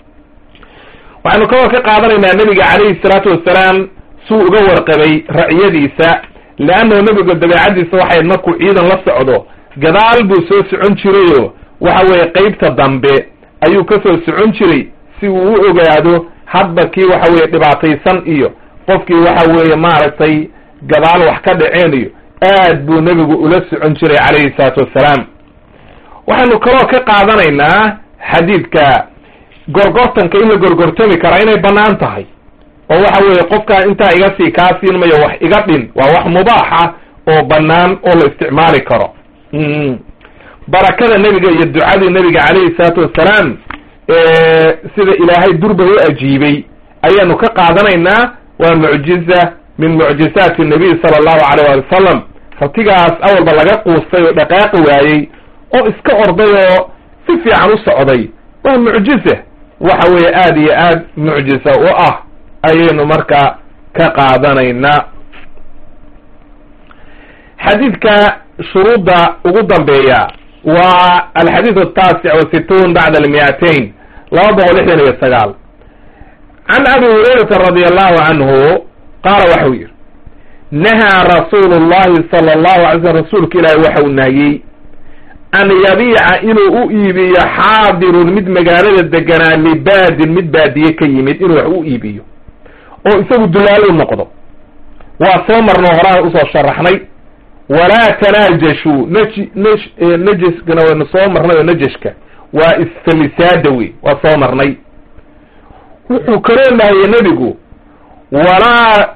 waxaynu kaloo ka qaadanaynaa nebiga calayhi salaatu wasalaam suu uga warqabay raciyadiisa leannahu nebiga dabeecadiisa waxay markuu ciidan la socdo gadaal buu soo socon jirayo waxa weeye qeybta dambe ayuu ka soo socon jiray si uu u ogaado hadba kii waxa weeye dhibaataysan iyo qofkii waxa weeye maaragtay gadaal wax ka dhaceen iyo aad buu nebigu ula socon jiray calayhi salaatu wassalaam waxaynu kaloo ka qaadanaynaa xadiidka gorgortanka in la gorgortami karaa inay bannaan tahay oo waxa weeye qofkaa intaa iga sii kaa siin mayo wax iga dhin waa wax mubaaxa oo bannaan oo la isticmaali karo barakada nebiga iyo ducadii nebiga calayhi salaatu wassalaam sida ilaahay durba u ajiibay ayaanu ka qaadanaynaa waa mucjiza min mucjizaati nabiy sala allahu alayh wali wasalam ratigaas awalba laga quustay oo dhaqaaqi waayey oo iska orday oo si fiican u socday waa mucjiza waxa weeye aada iyo aad mucjiza u ah ayaynu marka ka qaadanaynaa xadiidka shuruudda ugu dambeeya waa alxadiid ataasic wa situun bacda almiatain laba boqol lixdan iyo sagaal can abi hurayrata radi allahu canhu qaala waxau yihi nahaa rasuulu llahi sala allahu alay slm rasuulka ilaahi waxau nahiyey an yabiica inuu u iibiyo xaadirun mid magaalada deganaa libaadin mid baadiye ka yimid inuu wax u iibiyo oo isagu dulaal u noqdo waa soo marno horaan usoo sharaxnay walaa tanaajashu nj n najiskana waynu soo marnay oo najashka waa isfalisaada wey waa soo marnay wuxuu kaloo nahye nebigu walaa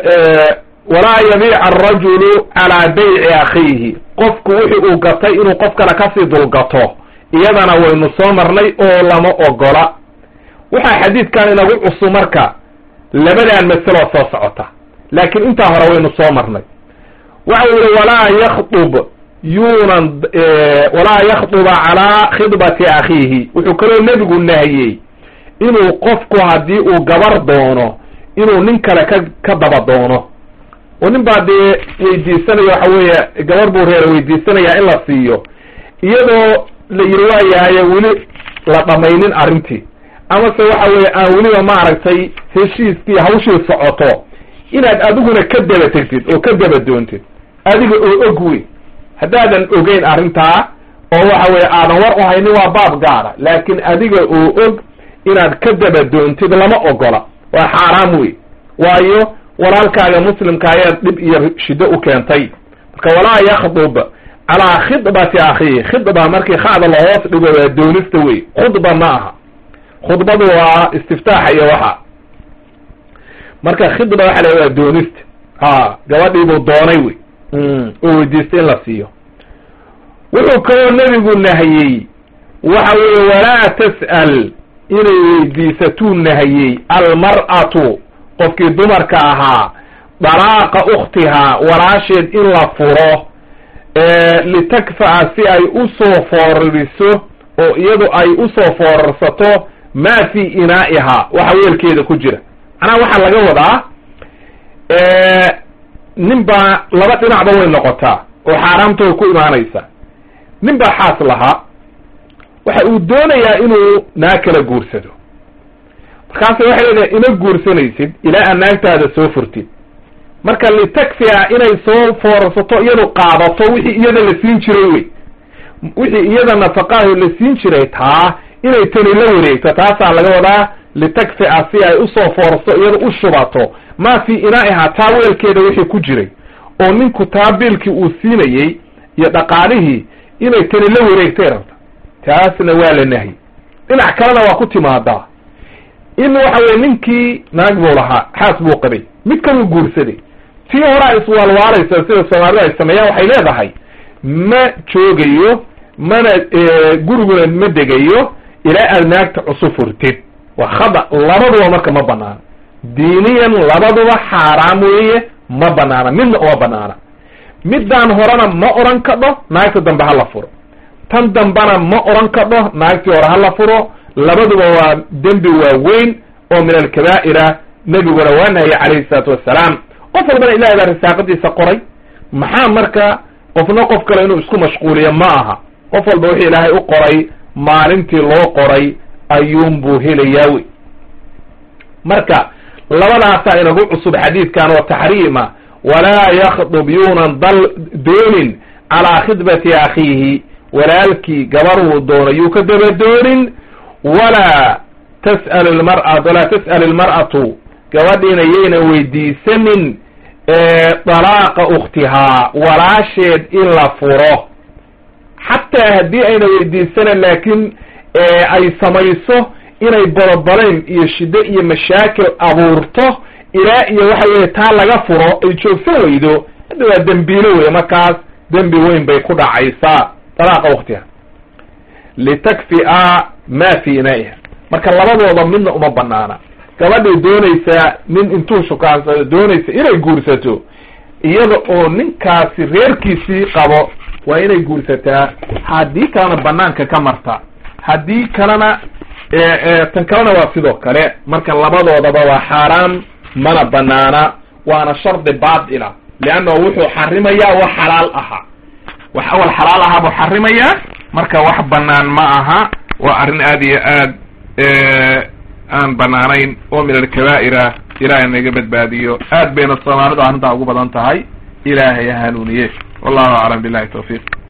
walaa yabiica arajulu calaa bayci akhiihi qofku wixi uu gatay inuu qof kale kasii dulgato iyadana waynu soo marnay oo lama ogola waxaa xadiidkan inagu cusub marka labadan masaloo soo socota laakiin intaa hore waynu soo marnay waxa uu yihi walaa yakdub yuunan walaa yakduba calaa khidbati akhiihi wuxuu kaloo nebigu nahiyey inuu qofku haddii uu gabar doono inuu nin kale ka ka daba doono oo nin baa dee weydiisanaya waxa weeye gabar buu reer weydiisanayaa in la siiyo iyadoo la yiri waayahaye weli la dhamaynin arrintii amase waxa weeye aan weliba maaragtay heshiiskii hawshii socoto inaad adiguna ka daba tegtid oo ka daba doontid adiga oo og wey haddaadan ogeyn arrintaa oo waxa weye aadan war u haynin waa baab gaara laakiin adiga oo og inaad ka daba doontid lama ogola waa xaaraam wey waayo walaalkaaga muslimka ayaad dhib iyo shiddo u keentay marka walaa yakdub calaa khidbati akhiihi khidba markii khada lahoos dhigo waa doonista wey khudba ma aha khudbadu waa istiftaaxa iyo waxa marka khidba waxa la waa doonista ha gabadhiibuu doonay wey oo weydiistay in la siiyo wuxuu kaloo nebigu nahiyey waxa weeye walaa tas'al inay weydiisatuu nahiyey almar'atu qofkii dumarka ahaa dalaaqa ukhtihaa walaasheed in la furo litakfa'a si ay usoo foorariso oo iyadu ay usoo foorarsato maa fii inaa'ihaa waxa weelkeeda ku jira macnaha waxaa laga wadaa nin baa laba dhinacba way noqotaa oo xaaraamtooda ku imaanaysa nin baa xaas lahaa waxa uu doonayaa inuu naag kala guursado markaasa waxay leedahay ima guursanaysid ilaa aad naagtaada soo furtid marka litakfiya inay soo foorarsato iyadu qaadato wixii iyada la siin jiray wey wixii iyada nafaqaaho la siin jiray taa inay tani la wareegto taasaa laga wadaa litakfi'a si ay usoo foorarsato iyada u shubato maa fii inaa'ihaa taa weelkeeda wixii ku jiray oo ninku taa biilkii uu siinayey iyo dhaqaalihii inay tani la wareegtay rabta taasna waa la nahyi dhinac kalena waa ku timaadaa in waxa weye ninkii naag buu lahaa xaas buu qabay mid kaluu guursaday tii horaa iswaalwaalaysa sida soomaalida ay sameeyaan waxay leedahay ma joogayo mana guriguna ma degayo ilaa aad naagta cusub furtid waa khada labaduba marka ma banaana diiniyan labaduba xaaraam weeye ma banaana midna uma banaana middaan horena ma odhan kadho naagta dambe hala furo tan dambena ma odhan kadho naagtii hore hala furo labaduba waa dembi waaweyn oo min alkabaa'ira nebiguna waa nahye calayhi salaatu wassalaam qof walbana ilahay baa risaaqadiisa qoray maxaa marka qofna qof kale inuu isku mashquuliyo ma aha qof walba wixii ilaahay u qoray maalintii loo qoray ayuunbuu helayaa wey marka labadaasaa inagu cusub xadiidkan oo taxriima walaa yakdub yuunan dal doonin calaa khidbati akhiihi walaalkii gabarhuu doono yuu ka daba doonin walaa tas'al lmara walaa tas'al ilmar'atu gabadhiina yaynan weydiisanin dalaaqa ukhtihaa walaasheed in la furo xataa haddii ayna weydiisanan laakiin ay samayso inay borobareyn iyo shiddo iyo mashaakil abuurto ilaa iyo waxa weye taa laga furo ay joogsan weydo hadda waa dembiilo wey markaas dembi weyn bay ku dhacaysaa dalaaqa waktiga litakfi'a ma fi inaiha marka labadooda midna uma banaana gabadhay doonaysaa nin intuu shukaansado doonaysa inay guursato iyada oo ninkaasi reerkiisii qabo waa inay guursataa haddii kalena banaanka ka marta haddii kalena tan kalena waa sidoo kale marka labadoodaba waa xaaraan mana banaana waana shardi baatila leannahu wuxuu xarimayaa wax xalaal ahaa wax awal xalaal ahaa buu xarimayaa marka wax banaan ma aha waa arrin aad iyo aad aan banaanayn oo min alkabaa'ira ilaahay naga badbaadiyo aad bayna soomaalidu arrintaa ugu badan tahay ilaahay hanuuniye wallahu aclam billahi tawfiiq